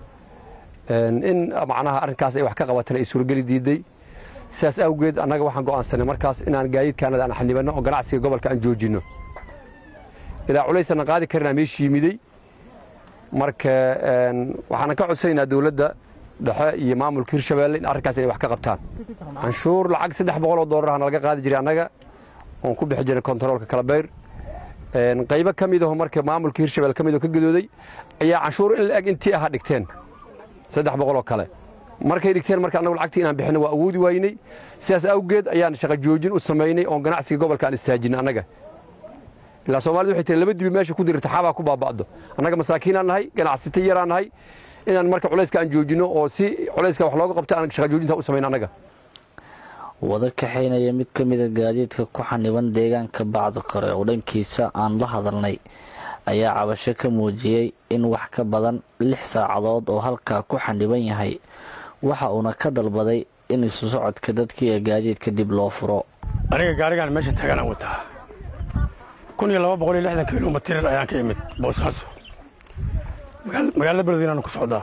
[SPEAKER 19] in macnaha arrinkaas ay wax ka qabatana ay suurageli diiday sidaas awgeed annaga waxaan go'aansanay markaas inaan gaadiidkaanada aan xanibanno oo ganacsiga gobolka aan joojinno ilaa culaysana qaadi karinaa meeshii yimiday marka waxaana ka codsanaynaa dowladda dhexe iyo maamulka hirshabeelle in arrinkaas inay wax ka qabtaan canshuur lacag saddex boqol oo doolarahana laga qaadi jiray annaga oon ku bixi jiray kontaroolka kalabayr qaybo ka mid aho marka maamulka hirshabelle ka mid oo ka gadooday ayaa canshuur in la-eg intii aha dhigteen saddex boqol oo kale markay dhigteen marka annagu lacagtii inaan bixino waa awoodi waynay sidaas awgeed ayaan shaqo joojin u samaynay oon ganacsiga gobolka aan istaajinay annaga ilaa soomaalida waxay tiri laba dibi meesha ku dirta xaabaa ku baaba'do annaga masaakiinaan nahay ganacsata yaraan nahay inaan marka culayska aan joojinno oo si culayska wax looga qabto aan shaqa joojinta u samayn annaga
[SPEAKER 18] wada kaxaynaya mid ka mida gaadiidka ku xaniban deegaanka bacda kore oo dhankiisa aan la hadalnay ayaa cabasho ka muujiyey in wax ka badan lix saacadood oo halkaa ku xaniban yahay waxa uuna ka dalbaday in isu socodka dadkii ee gaadiidka dib loo furo
[SPEAKER 20] aniga gaarigaan meesha taaganaan wataa kun iyo laba boqol iyo lixdan kilomitir ayaan ka imid boosaaso magaalada beledweyne ku socdaa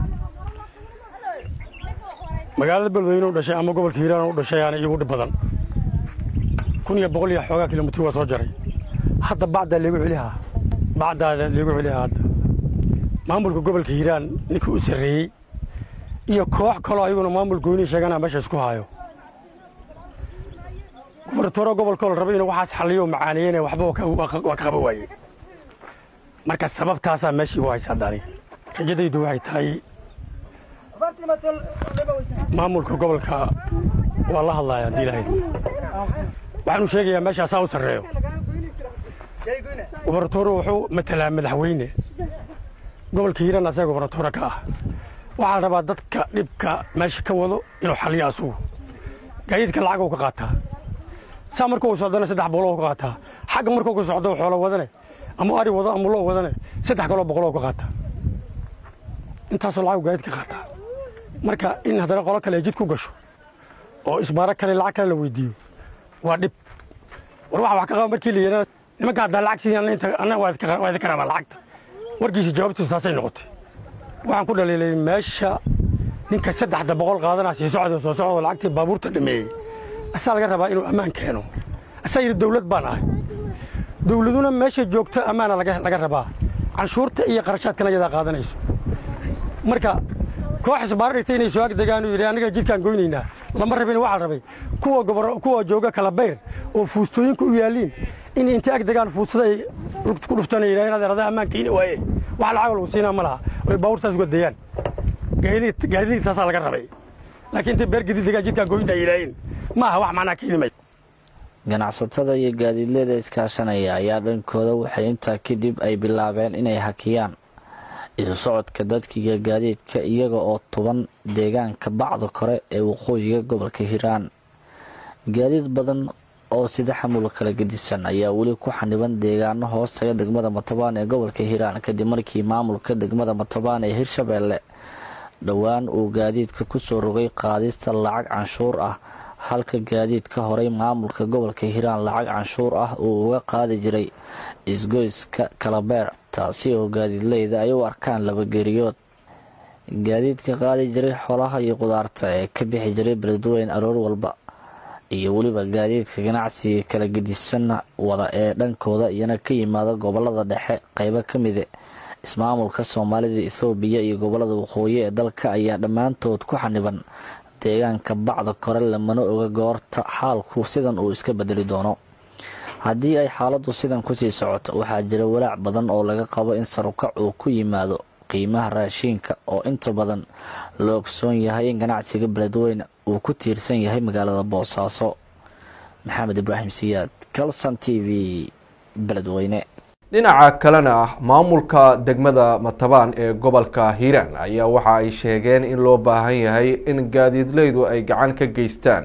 [SPEAKER 20] magaalada beledweyne u dhashay ama gobolka hiiraan u dhashay aana iigu dhib badan kun iyo boqol iyo xoogaa kilomitir waa soo jaray hadda bacdaa leegu celihaa bacdaada leegu celihaa hadda maamulka gobolka hiiraan ninkii u sarreeyey iyo koox kaloo ayaguna maamul goynii sheeganaa meesha isku haayo gubartooro gobolkoo la raba inuu waxaas xalliyo macaaneeyene waxba waa ka qaba waaye marka sababtaasaa meeshii u haysa hadda aniga rajadaydu waxay tahay maamulka gobolka waa la hadlaya haddii ilahayd waxaanu sheegayaa meesha asaa u sarreeyo gubartooro wuxuu matalaa madaxweyne gobolka hiiraan asaga gubartooro ka ah waxaa la rabaa dadka dhibka meesha ka wado inuu xalliyo asugu gaadiidka lacag uu ka qaataa saa markuu socdana saddex boqoloo ka qaataa xagga markuu ka socdo xoolo wadane ama ari wado ama loo wadane saddex kaloo boqoloo ka qaataa intaasoo lacag gaadiid ka qaataa marka in haddana qolo kale ay jid ku gasho oo isbaaro kale lacag kale la weydiiyo waa dhib war waxa wax ka qaba markii la yidhahdo nimanka haddaa lacag sidii inta anna waa idinka rabaa lacagta warkiisa jawaabtiisu taasay noqotay waxaan ku dhaliilay meesha ninka saddexda boqol qaadanaa sii socda soo socdo lacagtii baabuurta dhameeyey asaa laga rabaa inuu ammaan keeno asaa yidhi dawlad baan ahay dawladuna meesha joogto ammaana laga rabaa canshuurta iyo qarashaadkana iyadaa qaadanayso marka koox isbaaro dhigtay inay soo agdegaan uu yidhi annaga jidkaan goynaynaa lama rabin waxaa la rabay kuwa gobor kuwa jooga kala bayr oo fuustooyinka u yaaliin in intay agdegaan fuustada ay ku dhuftaan ay yidhahdeen adeer adaa ammaan keeni waaye wax lacag lagu siinaa ma laha oy baabuurtaas uga dayaan gaadiidii taasaa laga rabay laakiin intay beer gadiid degaan jidkaan goynaa yidhaaheen ma aha wax macnaa keeni mayso
[SPEAKER 18] ganacsatada iyo gaadiidleyda iskaashanaya ayaa dhankooda waxay intaa kadib ay bilaabeen inay hakiyaan isu socodka dadkiiga gaadiidka iyaga oo tuban deegaanka bacda kore ee waqooyiga gobolka hiiraan gaadiid badan oo sida xamul kala gedisan ayaa weli ku xaniban deegaano hoostaga degmada matabaan ee gobolka hiiraan kadib markii maamulka degmada matabaan ee hirshabeelle dhowaan uu gaadiidka kusoo rogay qaadista lacag canshuur ah halka gaadiidka horay maamulka gobolka hiiraan lacag canshuur ah uu uga qaadi jiray isgoyska kalabeer taasi oo gaadiidleyda ay u arkaan labageriyood gaadiidka qaadi jiray xolaha iyo qudaarta ee ka bixi jiray beledweyn aroor walba iyo weliba gaadiidka ganacsiga kala gedisanna wada ee dhankooda iyana ka yimaada gobolada dhexe qeybo ka mide ismaamulka soomaalida ethoobiya iyo gobolada waqooyi ee dalka ayaa dhammaantood ku xaniban deegaanka bacda kore lamana oga goorta xaalku sidan uu iska bedeli doono haddii ay xaaladdu sidan kusii socoto waxaa jira walaac badan oo laga qabo in sarukac uu ku yimaado qiimaha raashiinka oo inta badan la ogsoon yahay in ganacsiga beledweyne uu ku tiirsan yahay magaalada boosaaso maxamed ibraahim siyaad calson t v beledweyne
[SPEAKER 1] dhinaca kalena maamulka degmada matabaan ee gobolka hiiraan ayaa waxa ay sheegeen in loo baahan yahay in gaadiidleydu ay gacan ka geystaan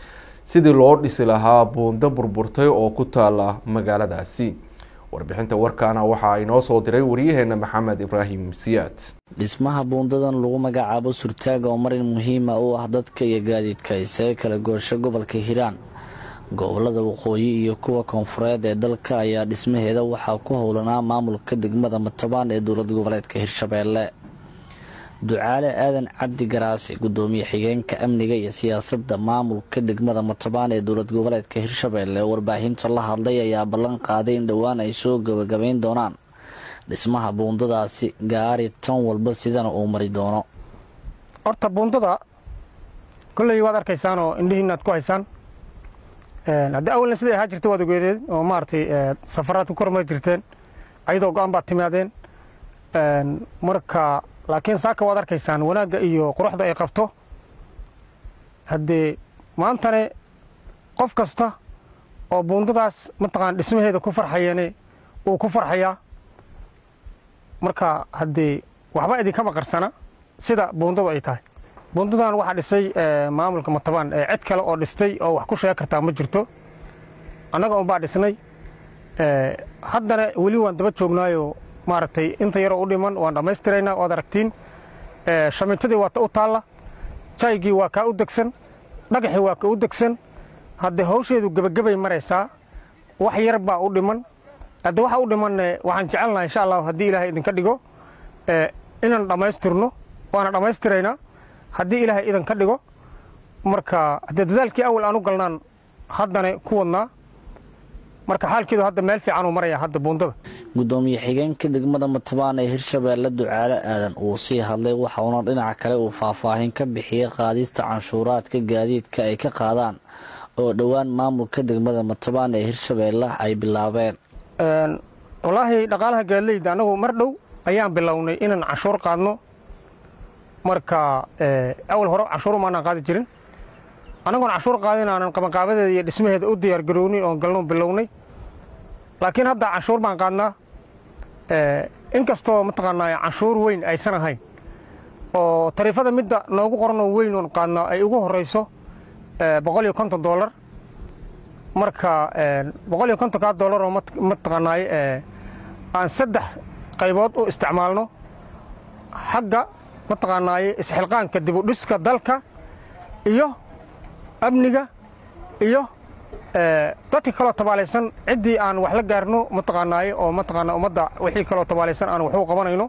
[SPEAKER 1] sidii loo dhisi lahaa buundo burburtay oo ku taala magaaladaasi warbixinta warkaana waxaa inoo soo diray wariyaheena maxamed ibraahim siyaad
[SPEAKER 18] dhismaha buundadan lagu magacaabo surtaaga oo marin muhiima u ah dadka iyo gaadiidka isaga kala goorsho gobolka hiiraan gobolada waqooyi iyo kuwa koonfureed ee dalka ayaa dhismaheeda waxaa ku howlanaa maamulka degmada matabaan ee dowlad goboleedka hirshabeelle ducaale aadan cabdi garaasi gudoomiye xigeenka amniga iyo siyaasadda maamulka degmada matabaan ee dowlad goboleedka hirshabeelle oo warbaahinta la hadlay ayaa ballan qaaday in dhowaan ay soo gabagabayn doonaan dhismaha buundadaasi gaari tan walba sidana uu mari doono
[SPEAKER 21] horta buundada kolley waad arkaysaan oo indhihiina aad ku haysaan haddii awalna siday ahaa jirta waad ogeedeen oo maaragtay safaraad ku kormari jirteen ayadoo go-aan baad timaadeen marka laakiin saaka waad arkaysaan wanaagga iyo quruxda ay qabto haddee maantane qof kasta oo buundadaas mataqaan dhismaheeda ku farxayeene uu ku farxayaa marka haddee waxba idinkama qarsana sida buundadu ay tahay bundadan waxaa dhisay maamulka matabaan cid kale oo dhistay oo wax ku sheegi kartaa ma jirto annaga unbaa dhisnay haddana weli waan daba joognaayo maaragtay inta yaroo u dhiman waan dhammaystiraynaa waad aragtiin shamintadii waa ta u taalla jaygii waa kaa u degsan dhagaxii waa ka u degsan haddee hawsheedu gebagabay maraysaa wax yar baa u dhiman hadde waxa u dhiman waxaan jecelnaha insha allahu haddii ilaahay idinka dhigo inaan dhammaystirno waana dhammaystiraynaa haddii ilaahay idinka dhigo marka haddee dadaalkii awal aan u galnaan haddana ku wadnaa marka xaalkeedu hadda meel fiican uu maraya hadda buundada
[SPEAKER 18] gudoomiye xigeenka degmada matabaan ee hirshabeelle ducaale aadan uu sii hadlay waxauna dhinaca kale uu faahfaahin ka bixiyey qaadista canshuuraadka gaadiidka ay ka qaadaan oo dhowaan maamulka degmada matabaan ee hirshabeelle ay bilaabeen
[SPEAKER 21] wallaahi dhaqaalaha gaadleyda annagu mar dhow ayaan bilownay inaan canshuur qaadno marka awal hore canshuur maanaan qaadi jirin annagoon canshuur qaadin aanan qabanqaabadeeda iyo dhismaheeda u diyaargarownin oon galno bilownay laakiin hadda canshuur baan qaadnaa inkastoo mataqaanaa canshuur weyn aysan ahayn oo tariifada midda noogu qoranoo weyn oon qaadnaa ay ugu horrayso boqol iyo konton doolar marka boqol iyo kontonkaa doolar oo mataqaanaaye aan saddex qaybood u isticmaalno xagga mataqaanaaye isxilqaanka dibudhiska dalka iyo amniga iyo dadka kaloo tabaalaysan ciddii aan wax la gaarno mataqaanaaye oo mataqaanaa ummadda wixii kaloo tabaalaysan aan wax u qabanayno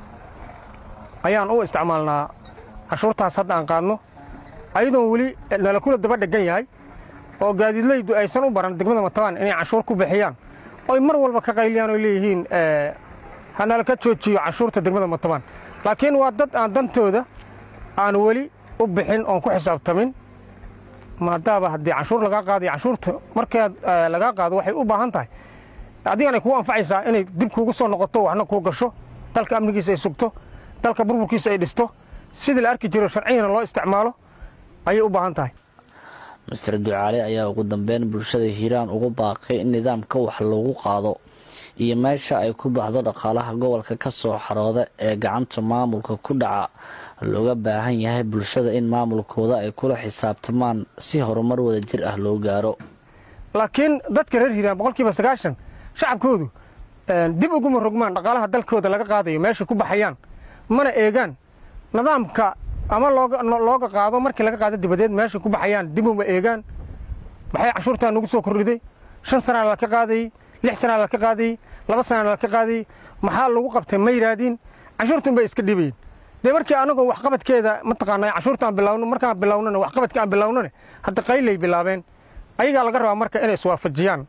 [SPEAKER 21] ayaan u isticmaalnaa cashuurtaas hadda aan qaadno ayadoon weli nala kula daba dhegan yahay oo gaadiidleydu aysan u baran degmada matabaan inay canshuur ku bixiyaan oy mar walba ka qayliyaan oy leeyihiin hanala ka joojiyo canshuurta degmada matabaan laakiin waa dad aan dantooda aan weli u bixin oon ku xisaabtamin maadaaba haddii canshuur lagaa qaadayo canshuurta markaad lagaa qaado waxay u baahan tahay adiganay kugu anfacaysaa inay dib kuugu soo noqoto waxna kuu gasho dalka amnigiisa ay sugto dalka burburkiisa ay dhisto sidii la arki jiro sharciyana loo isticmaalo ayay u baahan tahay
[SPEAKER 18] master ducaale ayaa ugu dambeyn bulshada hiiraan ugu baaqay in nidaamka wax lagu qaado iyo meesha ay ku baxdo dhaqaalaha gobolka ka soo xarooda ee gacanta maamulka ku dhaca looga baahan yahay bulshada in maamulkooda ay kula xisaabtamaan si horumar wada jir ah loo gaaro
[SPEAKER 21] laakiin dadka reer hiiraan boqolkiiba sagaashan shacabkoodu dib uguma rogmaan dhaqaalaha dalkooda laga qaadayo meeshay ku baxayaan mana eegaan nidaamka ama looga qaado markii laga qaado dibadeed meeshay ku baxayaan dib uma eegaan maxay canshuurtaa nagu soo kordhiday shan sanaa laka qaadayey lix sanaa laka qaadayey laba sanaa laka qaadayey maxaa lagu qabtay ma yidhaahdiin canshuurtun bay iska dhibayin dee markii anagoo waxqabadkeeda mataqaanaa canshuurtaan bilawno markaan bilownona waxqabadka aan bilownone hadda qaylay bilaabeen ayagaa laga rabaa marka inay iswaafajiyaan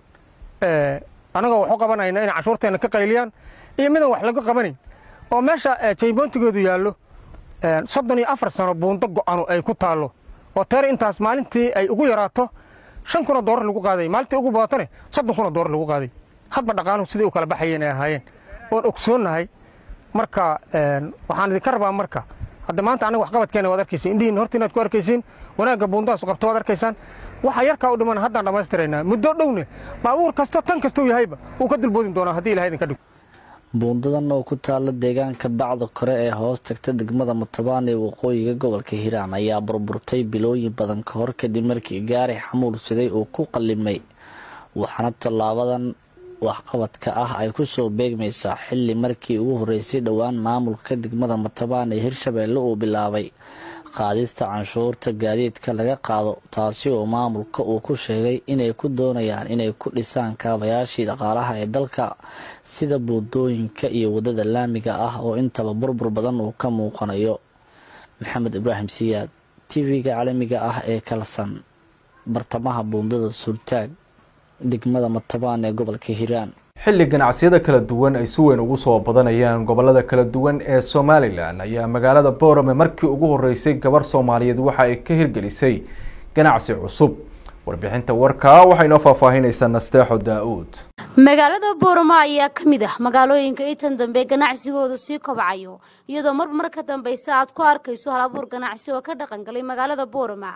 [SPEAKER 21] anagoo wax u qabanayna inay canshuurteena ka qayliyaan iyo midaan wax laga qabanayn oo meesha jayboontigoodu yaallo soddon iyo afar sano buundo go'anu ay ku taallo oo teer intaas maalintii ay ugu yaraato shan kuna doorar lagu qaaday maalintii ugu badatane soddon kuna doorar lagu qaaday hadba dhaqaanuhu siday u kala baxayeen ay ahaayeen oon ogsoonnahay marka waxaan idinka rabaa marka hadda maanta anaga waxqabadkeena waad arkaysiin indhihiin horta inaad ku arkaysiin wanaagga buundahaasu qabto waad arkaysaan waxa yarkaa u dhiman haddaan dhammaystiraynaa muddo dhowne baabuur kasta tan kastuu yahayba wuu ka dulboodin doonaa haddii ilahay idinka dhigo
[SPEAKER 18] buundadan oo ku taalla deegaanka bacda kore ee hoos tagta degmada matabaan ee waqooyiga gobolka hiiraan ayaa burburtay bilooyin badan ka hor kadib markii gaari xamuul siday uu ku qallimay waxaana tallaabadan waxqabadka ah ay ku soo beegmaysaa xilli markii ugu horreysay dhowaan maamulka degmada matabaan ee hirshabeelle uu bilaabay qaadista canshuurta gaadiidka laga qaado taasi oo maamulka uu ku sheegay inay ku doonayaan inay ku dhisaan kaabayaashii dhaqaalaha ee dalka sida buundooyinka iyo waddada laamiga ah oo intaba burbur badan uu ka muuqanayo maxamed ibraahim siyaad tv-ga caalamiga ah ee kalsan bartamaha buundada suurtaag degmada matabaan ee gobolka hiiraan
[SPEAKER 1] xilli ganacsiyada kala duwan ay si weyn ugu soo badanayaan gobolada kala duwan ee somalilan ayaa magaalada boorame markii ugu horeysay gabar soomaaliyeed waxa ay ka hirgelisay ganacsi cusub warbixinta warkaa waxay noo faahfaahinaysaa nasteexo daa-uud
[SPEAKER 3] magaalada boorama ayaa ka mid ah magaalooyinka intan dambe ganacsigoodu sii kobcayo iyadoo mar mar ka dambeysa aad ku arkayso hal abuur ganacsi oo ka dhaqan galay magaalada boorama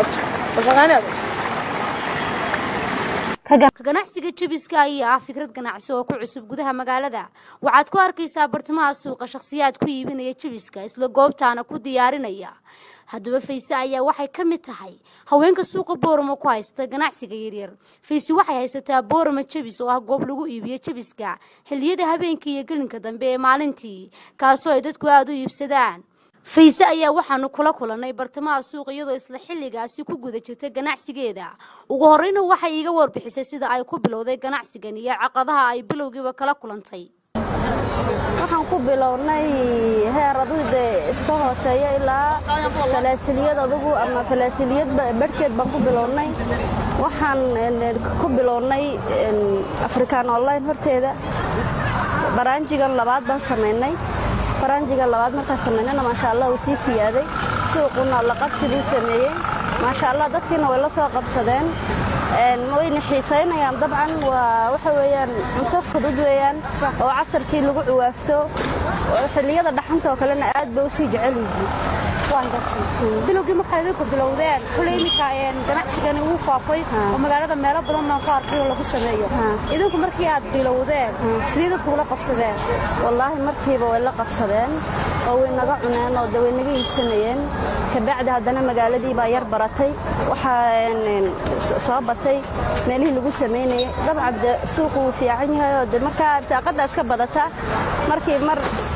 [SPEAKER 3] ganacsiga jabiska ayaa ah fikrad ganacsi oo ku cusub gudaha magaalada waxaad ku arkaysaa bartamaha suuqa shakhsiyaad ku iibinaya jabiska isla goobtaana ku diyaarinaya haddaba fayse ayaa waxay ka mid tahay haweenka suuqa boorama ku haysta ganacsiga yaryar fayse waxay haysataa boorama jebis oo ah goob lagu iibiyo jebiska xilliyada habeenkii iyo gelinka dambe ee maalintii kaasoo ay dadku aada u iibsadaan fayse ayaa waxaanu kula kulannay bartamaha suuq iyadoo isla xilligaasi ku guda jirta ganacsigeeda ugu horreyna waxay iiga warbixisay sida ay ku bilowday ganacsigan iyo caqadaha ay bilowgiiba kala kulantay
[SPEAKER 4] waxaan ku bilownay heer adugu dee iska hooseeya ilaa falaasiliyad adugu ama falaasiliyad barhkeed baan ku bilownay waxaan ku bilownay african online horteeda baraanjigan labaad baan samaynay baraanjiga labaad markaan samaynayna maasha allah uu sii siyaaday suuquna la qabsi buu sameeyey maasha allah dadkiina way la soo qabsadeen wayna xiisaynayaan dabcan waa waxa weeyaan cunto fudud weeyaan oo casarkii lagu cuwaafto xilliyada dhaxanta oo kalena aad bay u sii jecel yihiin
[SPEAKER 3] bilowgii markaad idinku bilowdeen kuley iminka ganacsigani wuu faafay oo magaalada meelo badan baan ku arkay oo lagu sameeyo idinku markii aad bilowdeen sidee dadku ula qabsadeen
[SPEAKER 4] wallaahi markiiba way la qabsadeen oo way naga cuneen oo de way naga iibsanayeen kabacdi haddana magaaladii baa yar baratay waxaa soo batay meelihii lagu samaynayay dabcan de suuqu wuu fiican yahay oo de markaa saaqadda iska badata markii mar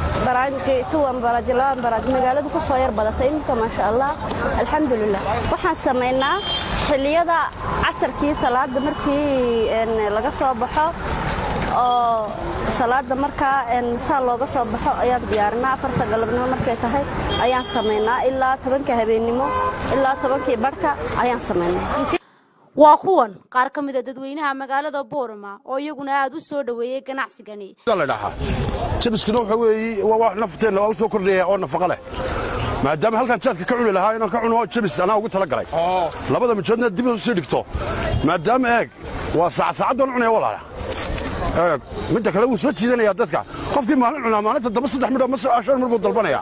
[SPEAKER 4] magaaladu ku soo yar badatay iminka maasha allah alxamdulilah waxaan samaynaa xilliyada casarkii salaada markii laga soo baxo oo salaada markaa saa looga soo baxo ayaan diyaarinaa afarta galabnimo markay tahay ayaan samaynaa ilaa tobanka habeennimo ilaa tobankii barhka ayaan samaynaa
[SPEAKER 3] waa kuwan qaar ka mid a dadweynaha magaalada boorama oo iyaguna aad u soo dhoweeyey ganacsigani
[SPEAKER 22] jabiskuna waxa weeye waa wax nafteenna waa u soo kordhaya oo nafaqa leh maadaama halkaan jaadka ka cuni lahaa inaan ka cuno jabis anaa ugu tala galay labada mijoodna dib u sii dhigto maadaama eeg waa saacad cunaya walaala eeg midda kale wuu soo jiidanayaa dadka qofkii maalin cunaa maalinta daba saddex midho ma shan midh buu dalbanaya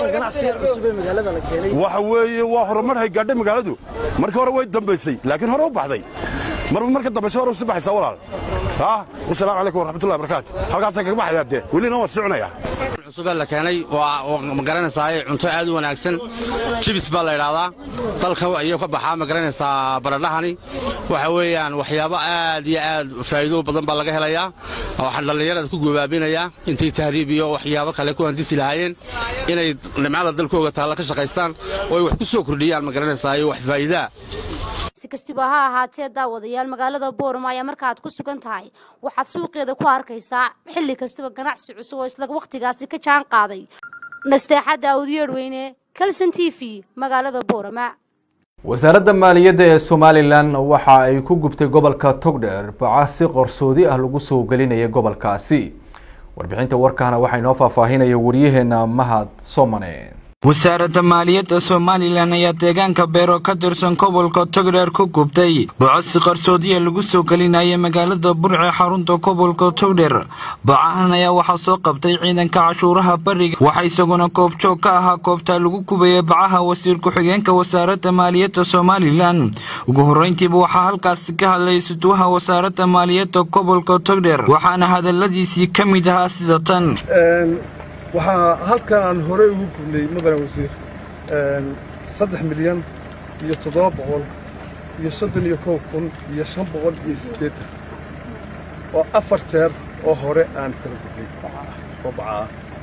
[SPEAKER 22] waxa weeye waa horumar hay gaadhay magaaladu markii hore way dambaysay laakiin hore u baxday marba marka dambaysa hore u sii baxaysaa walaal wasalaamu calaykum waraxmatullahi barakaatu halkaasaan kaga baxayaa dee welina waa sii cunayaa
[SPEAKER 23] cusubee la keenay ma garanaysaa cunto aad u wanaagsan jibis baa la idhaahdaa dalka ayuu ka baxaa ma garanaysaa baradhahani waxa weeyaan waxyaabo aad iyo aad faa'iido badan baa laga helayaa waxaan dhallinyarada ku gobaabinayaa intay tahriib iyo waxyaabo kale ku handisi lahaayeen inay nimcada dalkooga taalla ka shaqaystaan oo ay wax ku soo kordhiyaan ma garanaysaa iyo wax faa'iidaa
[SPEAKER 3] si kastaba ha ahaatee daawadayaal magaalada boorama ayaa markaaad ku sugan tahay waxaad suuqeeda ku arkaysaa xilli kastaba ganacsi cusub oo isla wakhtigaasi ka jaan qaaday nasteexadda awdiyeedhweyne kalson t v magaalada boorama
[SPEAKER 1] wasaaradda maaliyadda ee somalilan waxa ay ku gubtay gobolka togdheer baca si qarsoodi ah lagu soo gelinaya gobolkaasi warbixinta warkaana waxaa inoo faahfaahinaya waryaheena mahad somane
[SPEAKER 24] wasaaradda maaliyadda somalilan ayaa deegaanka beero ka tirsan gobolka togdheer ku gubtay bocosi qarsoodiya lagu soo gelinaya magaalada burce xarunta gobolka togdheer bacahan ayaa waxaa soo qabtay ciidanka cashuuraha bariga waxaa isaguna goobjoog ka ahaa goobtaa lagu gubaya bacaha wasiir ku-xigeenka wasaaradda maaliyadda somalilan ugu horreyntiiba waxaa halkaasi ka hadlay suduwaha wasaaradda maaliyadda gobolka togdheer waxaana hadaladiisii ka mid ahaa sida tan
[SPEAKER 6] waxaa halkan aan horey ugu gubnay mudane wasiir saddex milyan iyo toddoba boqol iyo soddon iyo kow kun iyo shan boqol iyo siddeetan oo afar jeer oo hore aan kala gubnay oo bacaa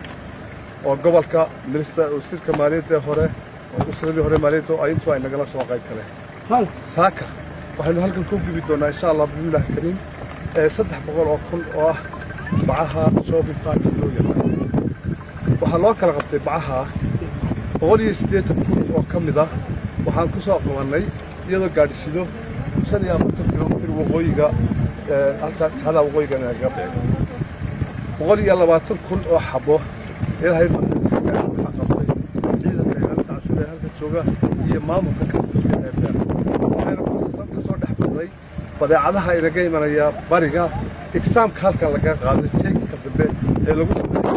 [SPEAKER 6] oo gobolka minista wasiirka maaliyadda hore oo wasaaradii hore maaliyadda oo intu ay nagala soo qayb galeen saaka waxaynu halkan ku gubi doonaa insha allah bismillahi kariim saddex boqol oo kun oo ah bacaha shopping parks loo yaqaan waxaa loo kala qabtay bacaha boqol iyo siddeetan kun oo ka mid ah waxaan ku soo qabannay iyadoo gaadhsiido shan iyo afartan kilomitir waqooyiga halka jahada waqooyiga nagaga beego boqol iyo labaatan kun oo xabo ilaahay waxaa qabtay ciidanka ilaalinta cashuur ee halka jooga iyo maamulka kastiska ee beer waxayna ka soo dhex baxday badeecadaha inaga imanaya bariga exaamka halkan laga qaaday jeegka dambe ee lagu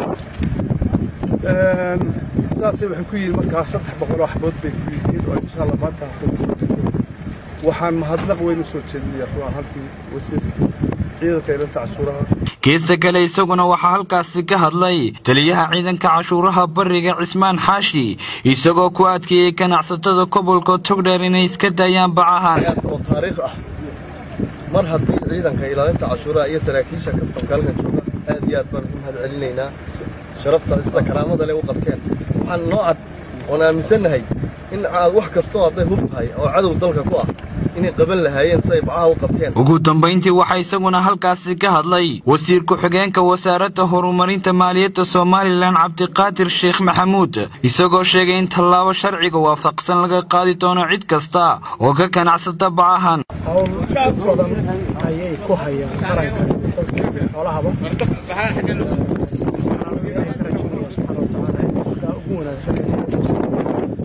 [SPEAKER 6] sidaasay waxay ku yihiin markaa saddex boqol oo xabood bay ku yihiin oo insha allah maanta waxaan mahadnaq weyn u soo jeedinayaa run ahaantii wasiir
[SPEAKER 2] ciidanka ilanta cashuuraha
[SPEAKER 24] geesta kale isaguna waxaa halkaasi ka hadlay taliyaha ciidanka cashuuraha bariga cismaan xaashi isagoo ku adkeeyey ganacsatada gobolka togdheer inay iska daayaan bacahan
[SPEAKER 2] oo taariikh ah mar haddii ciidanka ilaalinta cashuuraha iyo saraakiisha kastamka halkan jooga aad iyo aad baan ugu mahad celinaynaa sharafta sida karaamada leh u qabteen waxaan noo cad oon aaminsannahay in aad wax kastoo hadday hub tahay oo cadow dalka ku ah inay qaban lahaayeen si ay bacaha u qabteen
[SPEAKER 24] ugu dambayntii waxaa isaguna halkaasi ka hadlay wasiir ku-xigeenka wasaaradda horumarinta maaliyadda somalilan cabdiqaadir sheekh maxamuud isagoo sheegay in tallaabo sharciga waafaqsan laga qaadi doono cid kasta oo ka ganacsata bacahan
[SPEAKER 5] hawl dad badan ayay ku hayaan qaranka dadka xoolahaba waxaan ilaahay ka rajaynayaa subxaana watacaala in sidaa ugu wanaagsan ee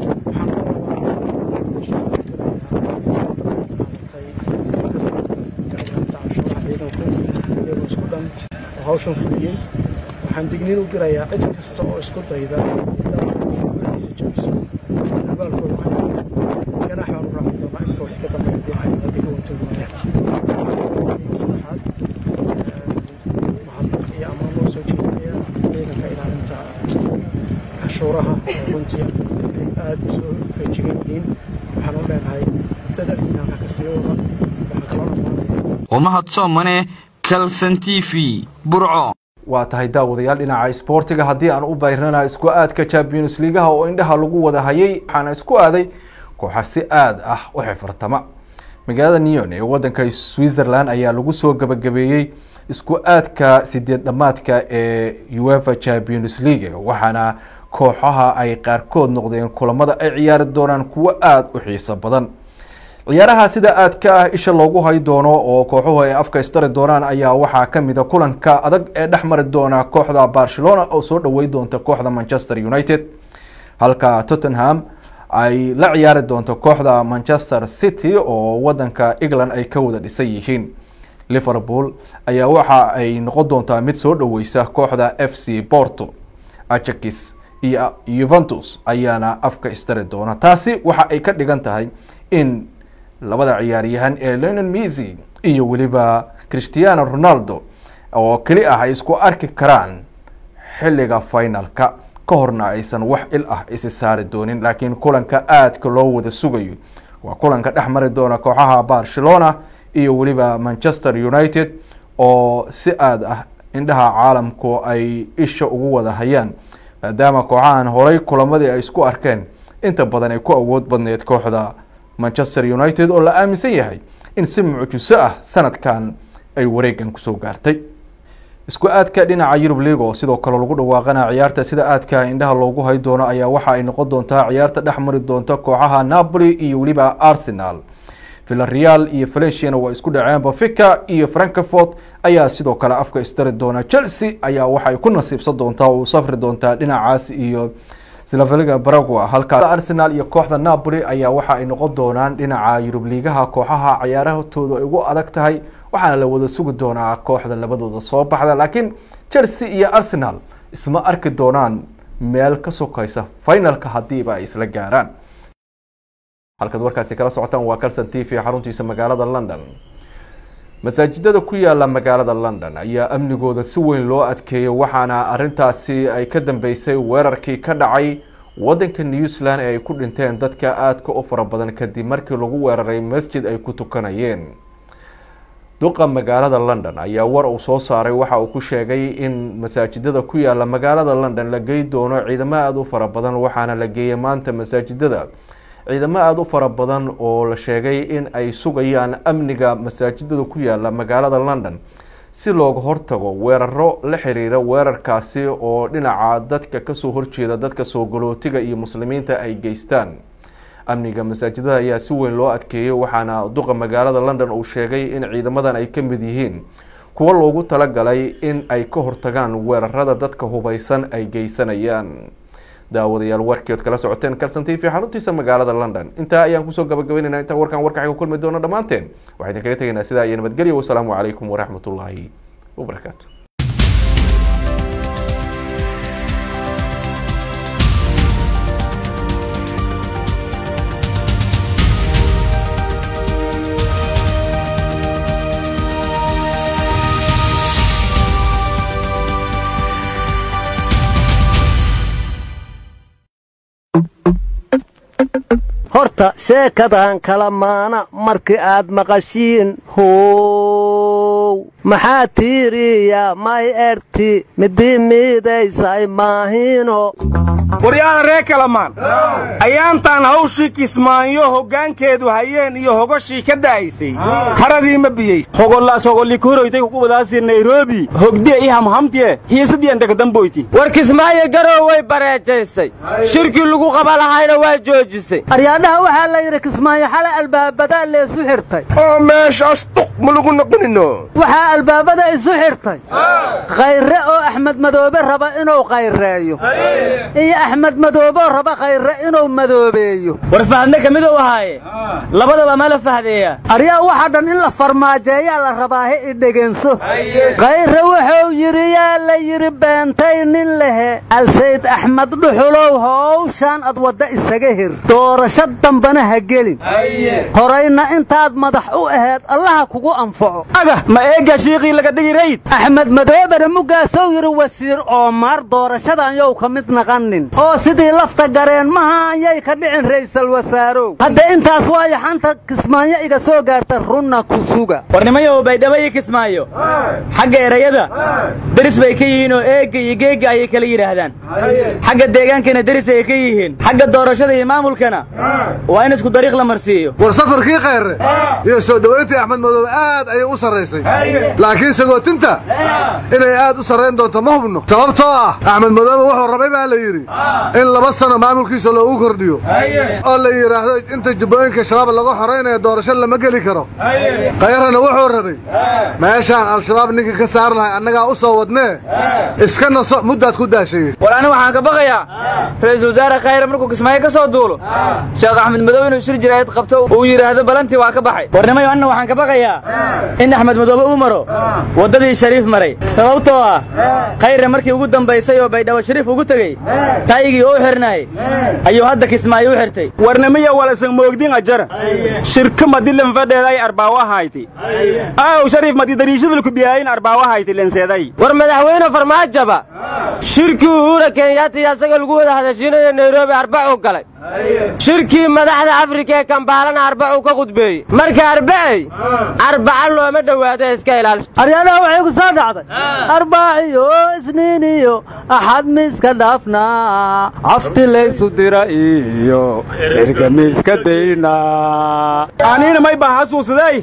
[SPEAKER 5] iyagoo isku dhan oo hawshan fuliyey waxaan digniin u dirayaa cid kasta oo isku dayda shuguliisa jabiso abaalkooda waxaa ganaax baan u raaci doonaa inka wixii ka dambeeya dee waxay adiga wantooda waayaan saddexaad waxaan iyo ammaan loo soo jeedinayaa ciidanka ilaalinta cashuuraha oo runtii ay aad u soo feejigan yihiin waxaan u leenahay dadalkiina halka ka sii wada waxaan kaloo dhammaanaya
[SPEAKER 24] umahad soomane kalson t v burco
[SPEAKER 1] waa tahay daawadayaal dhinaca isboortiga haddii aan u bayrana isku aadka champions liigaha oo indhaha lagu wada hayay waxaana isku aaday kooxa si aad ah u xifirtama magaalada neon ee wadanka switzerland ayaa lagu soo gabagabeeyey isku aadka sideed dhamaadka ee uefa champions league waxaana kooxaha ay qaarkood noqdeen kulamada ay ciyaari doonaan kuwo aada u xiiso badan ciyaaraha sida aadka ah isha loogu hay doono oo kooxuhu ay afka istari doonaan ayaa waxaa kamid a kulanka adag ee dhex mari doona kooxda barcelona oo soo dhawey doonta kooxda manchester united halka tottenham ay la ciyaari doonto kooxda manchester city oo wadanka england ay ka wada dhisan yihiin liverpool ayaa waxa ay noqon doontaa mid soo dhaweysa kooxda f c porto ajax iyo yuventus ayaana afka istari doona taasi waxa ay ka dhigan tahay in labada ciyaaryahan ee leonel messi iyo weliba christiano ronaldo oo keli ah ay isku arki karaan xilliga finalka ka horna aysan wax il ah isi saari doonin laakiin kulanka aadka loo wada sugayo waa kulanka dhex mari doona kooxaha barcelona iyo weliba manchester united oo si aad ah indhaha caalamku ay isha ugu wada hayaan maadaama kooxahan horay kulamadii ay isku arkeen inta badan ay ku awood badneed kooxda manchester united oo la aaminsan yahay in si mucjiso ah sanadkan ay wareegan kusoo gaartay isku aadka dhinaca yurub league oo sidoo kale lagu dhawaaqana ciyaarta sida aadka indhaha loogu hay doono ayaa waxa ay noqon doontaa ciyaarta dhex mari doonta kooxaha napoli iyo weliba arsenal villareal iyo valenciana waa isku dhaceen bafica iyo frankfort ayaa sidoo kale afka istari doona chelsea ayaa waxay ku nasiibsan doontaa oo u safri doontaa dhinacaas iyo slaveliga baragua halkaa arsenal iyo kooxda napoli ayaa waxa ay noqon doonaan dhinaca yurub liigaha kooxaha ciyaarahtooda ay ugu adag tahay waxaana la wada sugi doonaa kooxda labadooda soo baxda laakiin chelsea iyo arsenal isma arki doonaan meel ka sokaysa finalka hadiiba ay isla gaaraan halkaad warkaasi kala socotaan waa calson t v xaruntiisa magaalada london masaajidada ku yaala magaalada london ayaa amnigooda si weyn loo adkeeyay waxaana arintaasi ay ka dambeysay weerarkii ka dhacay wadanka new zealand ee ay ku dhinteen dadka aadka u fara badan kadib markii lagu weeraray masjid ay ku tukanayeen duqa magaalada london ayaa war uu soo saaray waxa uu ku sheegay in masaajidada ku yaala magaalada london la gey doono ciidamo aada u fara badan waxaana la geeyay maanta masaajidada ciidamo aada u fara badan oo la sheegay in ay sugayaan amniga masaajidada ku yaala magaalada london si looga hortago weeraro la xiriira weerarkaasi oo dhinaca dadka kasoo horjeeda dadka soo galootiga iyo muslimiinta ay geystaan amniga masaajidada ayaa si weyn loo adkeeyey waxaana duqa magaalada london uu sheegay in ciidamadan ay ka mid yihiin kuwo loogu talagalay in ay ka hortagaan weerarada dadka hubeysan ay geysanayaan daawadayaal warkeed kala socoteen calson t v xaruntiisa magaalada london intaa ayaan kusoo gabagabeynayna intaan warkan warkaxay ku kulmi doono dhammaanteen waxaa idin kaga tegaynaa sidaa iyo nabadgelyo wasalaamu calaykum waraxmatullaahi wabarakaatu
[SPEAKER 7] horta sheekadan kala maana markii aad maqashiin how maxaa tiiriya may erti midii miidaysay maahino
[SPEAKER 8] waryaada ree kalamaan ayaantaan hawshii kismaanyo hoggaankeedu hayeen iyo hogoshii ka da'aysay haradii ma biyeys
[SPEAKER 9] hogollaas hogolikuroytay kuqubadaasi nairobi hogdiya i hamhamtiye hiisadiyan dagadamboyti
[SPEAKER 10] war kismaayo garow way bareejaysay shirkii lagu qaba lahayna waa joojisay
[SPEAKER 7] aryaadhaha waxaa la yidhi kismaayo xalay albaabadaa leesu xirtay
[SPEAKER 25] oo meeshaas duq ma lagu noqonino
[SPEAKER 7] waxaa albaabada isu xirtay khayre oo axmed madoobe raba inuu khayreeyo iyo axmed madooboo raba khayre inuu madoobeeyo
[SPEAKER 10] war fahadne ka miduu ahaaye labadaba ma la fahdeeya
[SPEAKER 7] aryaa waxa dhan in la farmaajeeyaa la rabaahe i dhegenso khayre wuxuu yidhi yaa la yidhi beentay nin lehe alsayd axmed dhuxulow howshaan ad wadda isaga hir doorasho dambana ha gelin horayna intaad madax u aheed allaha kugu anfaco
[SPEAKER 9] aga ma eegga shiiqii laga dhigi rayd
[SPEAKER 7] axmed madoobena muggaasou yidhi wasiir oomaar doorashadan yow ka mid naqanin oo sidii lafta gareen maha ayay ka dhicin ra'iisal wasaarow hadda intaas waayo xanta kismaayo iga soo gaarta runna ku suga
[SPEAKER 10] warnimayow baydhabo iyo kismaayo xagga erayada deris bay ka yihiin oo eegga iyo geegga ayay kala yidhaahdaan xagga deegaankana deris ayay ka yihiin xagga doorashada iyo maamulkana waa in isku dariiq la marsiiyo
[SPEAKER 26] war safarkii khayre iyo soo dhowayntii axmed madoobe aad ayay u sarraysay laakiin sagootinta inay aad u sarrayn doonto ma hubno sababtoo ah axmed madoobe wuxuu rabay baa la yidhi in laba sano maamulkiisa loogu kordhiyo oo la yidhaahdo inta jubbooyinka shabaab laga xoraynaya doorasho lama geli karo khayrana wuxuu rabay meeshaan al-shabaab ninkii ka saar lahay annagaa u soo wadnee iska naso muddaad ku daashayey
[SPEAKER 10] war ani waxaan ka baqayaa ra'iisul wasaare khayre markuu kismaayo ka soo duulo sheekh axmed madoobe inuu shir jiraayad qabto uu yidhaahdo balantii waa ka baxay warnimayo anna waxaan ka baqayaa in axmed madoobe uu maro waddadii shariif maray sababtoo ah khayre markii ugu dambaysay oo baydhabo shariif ugu tegey taygii oo u xirnaayey ayuu hadda kismaayo u xirtay
[SPEAKER 9] warnimiya walasan moogdin ajara shirka madi lenfadheeday arbaawahayti aw shariif madi dariishadulku biyaayin arbaawahayti lenseeday
[SPEAKER 10] war madaxweyne farmaajaba shirkii uhura kenyaati asaga lagu wada hadashiinayo nairobi arbacuu galay shirkii madaxda afrika ee kambaalana arbacuu ka khudbeeyey marka arbacey arbaca looma dhowaado iska ilaalisha
[SPEAKER 7] aryaadaha waxay ku soo dhacday arbaaciyo isniin iyo axad miiska dhaafnaa cafti laysu dira iyo erga miiska daynaa
[SPEAKER 9] aniina may baa xasuusday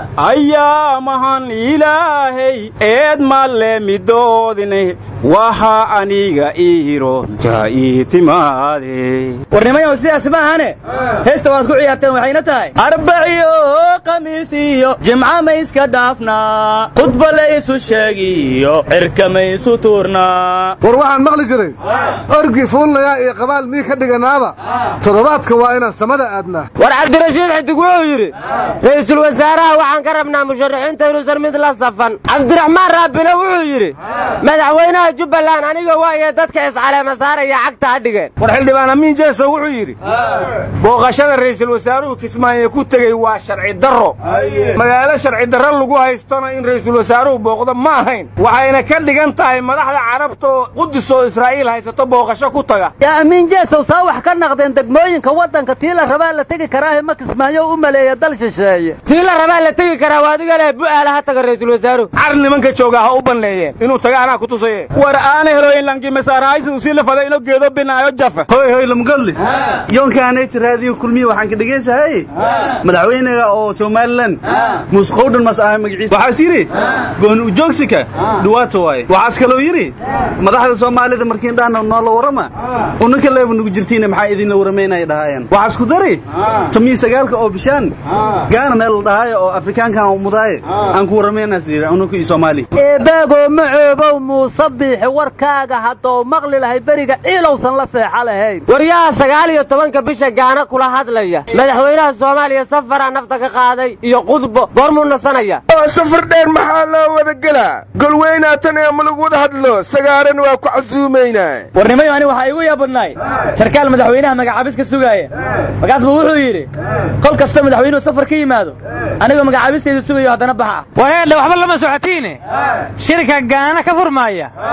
[SPEAKER 9] ayaamahan ilaahay eed malle midoodine waxa aniga iironta ii timaade
[SPEAKER 10] warnimayow sidaas ma ahane heesta waad ku ciyaarteen waxayna tahay arbaciyo khamiis iyo jimca ma iska dhaafnaa khudba laysu sheegiyo cirka maysu tuurnaa
[SPEAKER 26] war waxaan maqli jiray orgi fuullayaa iyo qabaal mii ka dhiganaaba toddobaadka waa inaan samada aadnaa
[SPEAKER 10] war cabdirashiid xidig wuxuu yidhi ra'iisul wasaaraha waxaan ka rabnaa musharaxiinta inuusan mid la safan cabdiraxmaan raabina wuxuu yidhi madaxweynaha jubbaland aniga waaye dadka iscaleema saaraya cagta ha dhigeen
[SPEAKER 9] war xildhibaan amiin jeeso wuxuu yidhi booqashada ra'iisul wasaaruhu kismaayo ku tegey waa sharci darro magaalo sharci darro lagu haystona in ra'iisul wasaaruhu booqdo ma ahayn waxayna ka dhigan tahay madaxda carabta oo qudus oo israa'iil haysato booqasho ku taga
[SPEAKER 7] yaa amiin jeesow saa wax ka naqdeen degmooyinka waddanka tii la rabaa la tegi karaahe ma kismaayo u maleeya dal shisheeye
[SPEAKER 10] tii la rabaa la tegi karaa waa adiga leh bu'aala ha taga ra'iisul wasaaruhu
[SPEAKER 9] car nimanka joogaa ha u banneeyeen inuu taga anaa ku tusaye war aana heloyin lanki masaarahaysidu sii la faday ino geedo binaayo jafa
[SPEAKER 27] hoy hoy lamgalli yoonkaanayta raadiyo kulmiye waxaan ka dhegaysahay madaxweynaga oo somalilan musqowdhan mas ahay magaciisa waxaas yidhi gooni ujoogsika dhuwaata waaye waxaas kaloo yidhi madaxda soomaalida markiin dhaana noola warrama unanka leeba nugu jirtiina maxaa idinla warramaynaya dhahaayaan waxaas ku dari tomiyi sagaalka oo bishaan gaana meel la dhahaayo oo afrikaankan mudaaye aan ku warramaynaas yidhi unanka iyo soomaali
[SPEAKER 7] eebaagoo macoobow muuse biixi warkaaga haddou maqli lahay beriga ciilowsan la seexa lahayn
[SPEAKER 10] waryaha sagaal iyo tobanka bisha gaana kula hadlaya madaxweynaha soomaaliya safaraa nafta ka qaaday iyo qudbo goormuu nasanaya
[SPEAKER 25] oo safar dheer maxaa loo wada gelaa golweynaatan ee ma lagu wada hadlo sagaaran waa ku casuumaynaa
[SPEAKER 10] warnimayo ani waxaa igu yaabadnaay sarkaal madaxweynaha magacaabis ka sugaaya markaas buu wuxuu yidhi kol kastoo madaxweynuhu safar ka yimaado anigoo magacaabistayda sugayo haddana baxa
[SPEAKER 28] wareedhe waxba lama socotiine shirka gaana ka furmaaya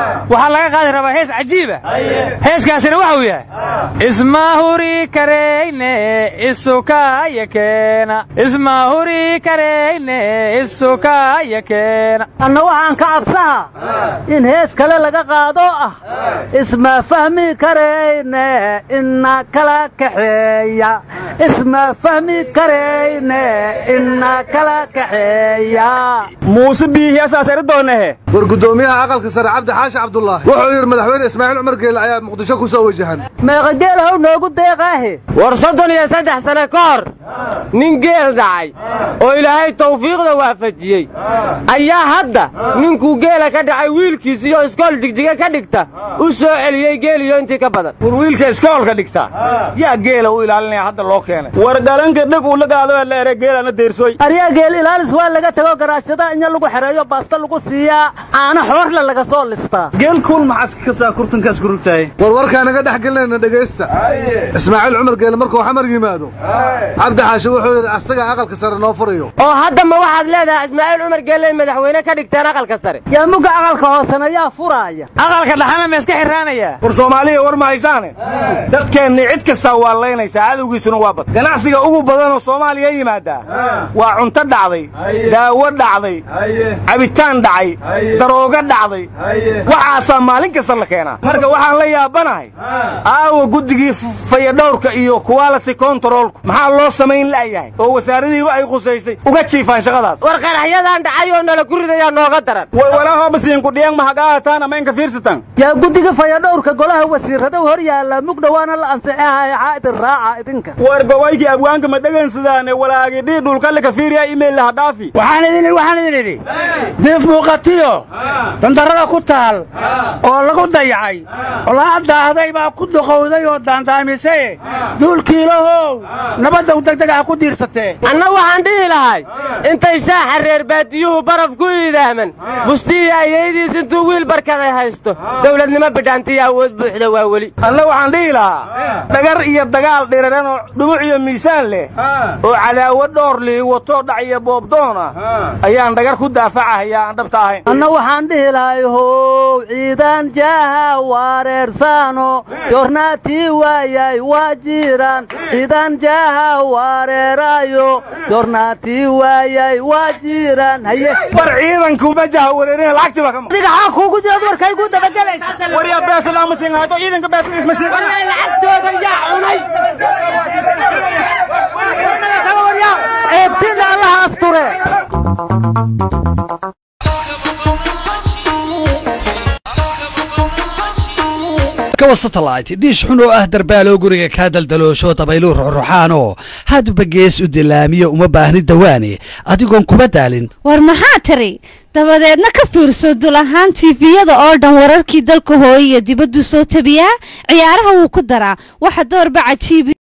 [SPEAKER 10] waxaa laga qaadi rabaa hees cajiiba heeskaasina waxuu yahay isma huri karayne isukaya keena isma huri karayne isukaya keena
[SPEAKER 7] anna waxaan ka cabsaha in hees kale laga qaado ah isma fahmi karayne ina kala kaxeeya isma fahmi karayne ina kala kaxeeya
[SPEAKER 27] muuse biihiyasaas eri doonehe
[SPEAKER 26] war guddoomiyaha aqalka sare cabdi xaashi cabdulaahi wuxuu yidhi madaxweyne ismaaciil cumar geele ayaa muqdisho ku soo wajahan
[SPEAKER 7] meeqa geel how noogu deeqaahe
[SPEAKER 11] war soddon iyo saddex sane ka hor nin geel dhacay oo ilaahay tawfiiqda waafajiyey ayaa hadda ninkuu geela ka dhacay wiilkiisiyo iskool jigjiga ka dhigta u soo celiyey geeliyo intii ka badan
[SPEAKER 8] war wiilka iskoolka dhigta yaa geela u ilaalinaya hadda loo keenay
[SPEAKER 27] war galanka dheg uu la gaado la ere geelana deersoy
[SPEAKER 7] aryaa geel ilaalis waa laga tago garaashada inya lagu xereeyo baasta lagu siiyaa caano xoorle laga soo listaa
[SPEAKER 27] geel kuul maxaas ka saa kurtankaas ku rugtahay
[SPEAKER 26] war warkaanaga dhex gelinayna dhegaysta ismaaciil cumar geele markuu xamar yimaado cabdi xaashi wuxuu yidhi asaga aqalka sare noo furayo
[SPEAKER 11] oo hadda ma waxaad leedahay ismaaciil cumar geelle madaxweyne ka dhigteen aqalka sare
[SPEAKER 7] yaa mugga aqalka hoosena yaa furaaya
[SPEAKER 10] aqalka dhaxana ma iska xiraanaya
[SPEAKER 8] war soomaaliya war ma haysaane dadkeennii cid kastaa waa laynaysaa cadowgiisuna waa bad ganacsiga ugu badanoo soomaaliya yimaadaa waa cunto dhacday daawo dhacday cabitaan dhacay darooga dhacday waxaasaa maalin kasta la keenaa marka waxaan la yaabanahay aawa guddigii fayadhowrka iyo quality controlku maxaa loo samayn la'yahay oo wasaaradiiba ay khusaysay uga jiifaan shaqadaas
[SPEAKER 11] war qaraxyadan dhacay oo nala guridayaa nooga daran
[SPEAKER 27] walwalaahobasiinkudhiyang mahagaataan amaynka fiirsatan
[SPEAKER 7] yaa guddiga fayadhowrka golaha wasiirradow hor yaalla mugdha waana la ansixihaya xaa idin raaca idinka
[SPEAKER 27] war gawaykii abwaanka ma dhegaynsadaane walaagidhii dhulkallika fiiriya imayl laha dhaafi
[SPEAKER 12] waxaan idin idhi waxaan idin idhi diif muuqatiyo dandarrada ku taal oo lagu dayacay oo la daahday baa ku duqowday oo daandaamisay duulkiilahow nabaddow degdeg ah ku diirsatee
[SPEAKER 11] anna waxaan dhihi lahay intay shaaxa reer baadiyuhu baraf ku iidaaman bustiya ayaydiis intuu wiil barkaday haysto dawladnimo bidhaantiya awood buuxda waa weli
[SPEAKER 8] anna waxaan dhihi lahaa dhagar iyo dagaal dhiraran oo dhumuc iyo miisaan leh oo cadaawad dhoor lii wato dhac iyo boobdoon ah ayaan dhagar ku daafacahayaa aan dhabta ahayn
[SPEAKER 7] anna waxaan dhihi lahay how ciidan jaaha wareersaano yornaatii waayay waa jiraan ciidan jaaha wareeraayo yornaatii waayay waa jiraan haye
[SPEAKER 8] war ciidankuma jaha wareerina lacagtii baa ka maqan
[SPEAKER 7] adiga xaa kuugu jirad warkaygu dabagelaysa
[SPEAKER 8] waryaa beesada ama siin hayto ciidanka beesada isma siin
[SPEAKER 11] lacagtooda yaa cunay
[SPEAKER 7] ceebtina allaha asture
[SPEAKER 13] kawa satellite dhiish xun oo ah darbaaloo guriga kaa daldaloosho dabayluu ruxruxaanoo hadba gees u dilaamiyo uma baahni dawaane adigoon kuma daalin
[SPEAKER 14] war maxaa tiri dabadeedna ka fiirso dul ahaan tiifiyada oo dhan wararkii dalka hooye iyo dibaddu soo tabiyaa ciyaaraha wuu ku daraa waxa doorba cajiibi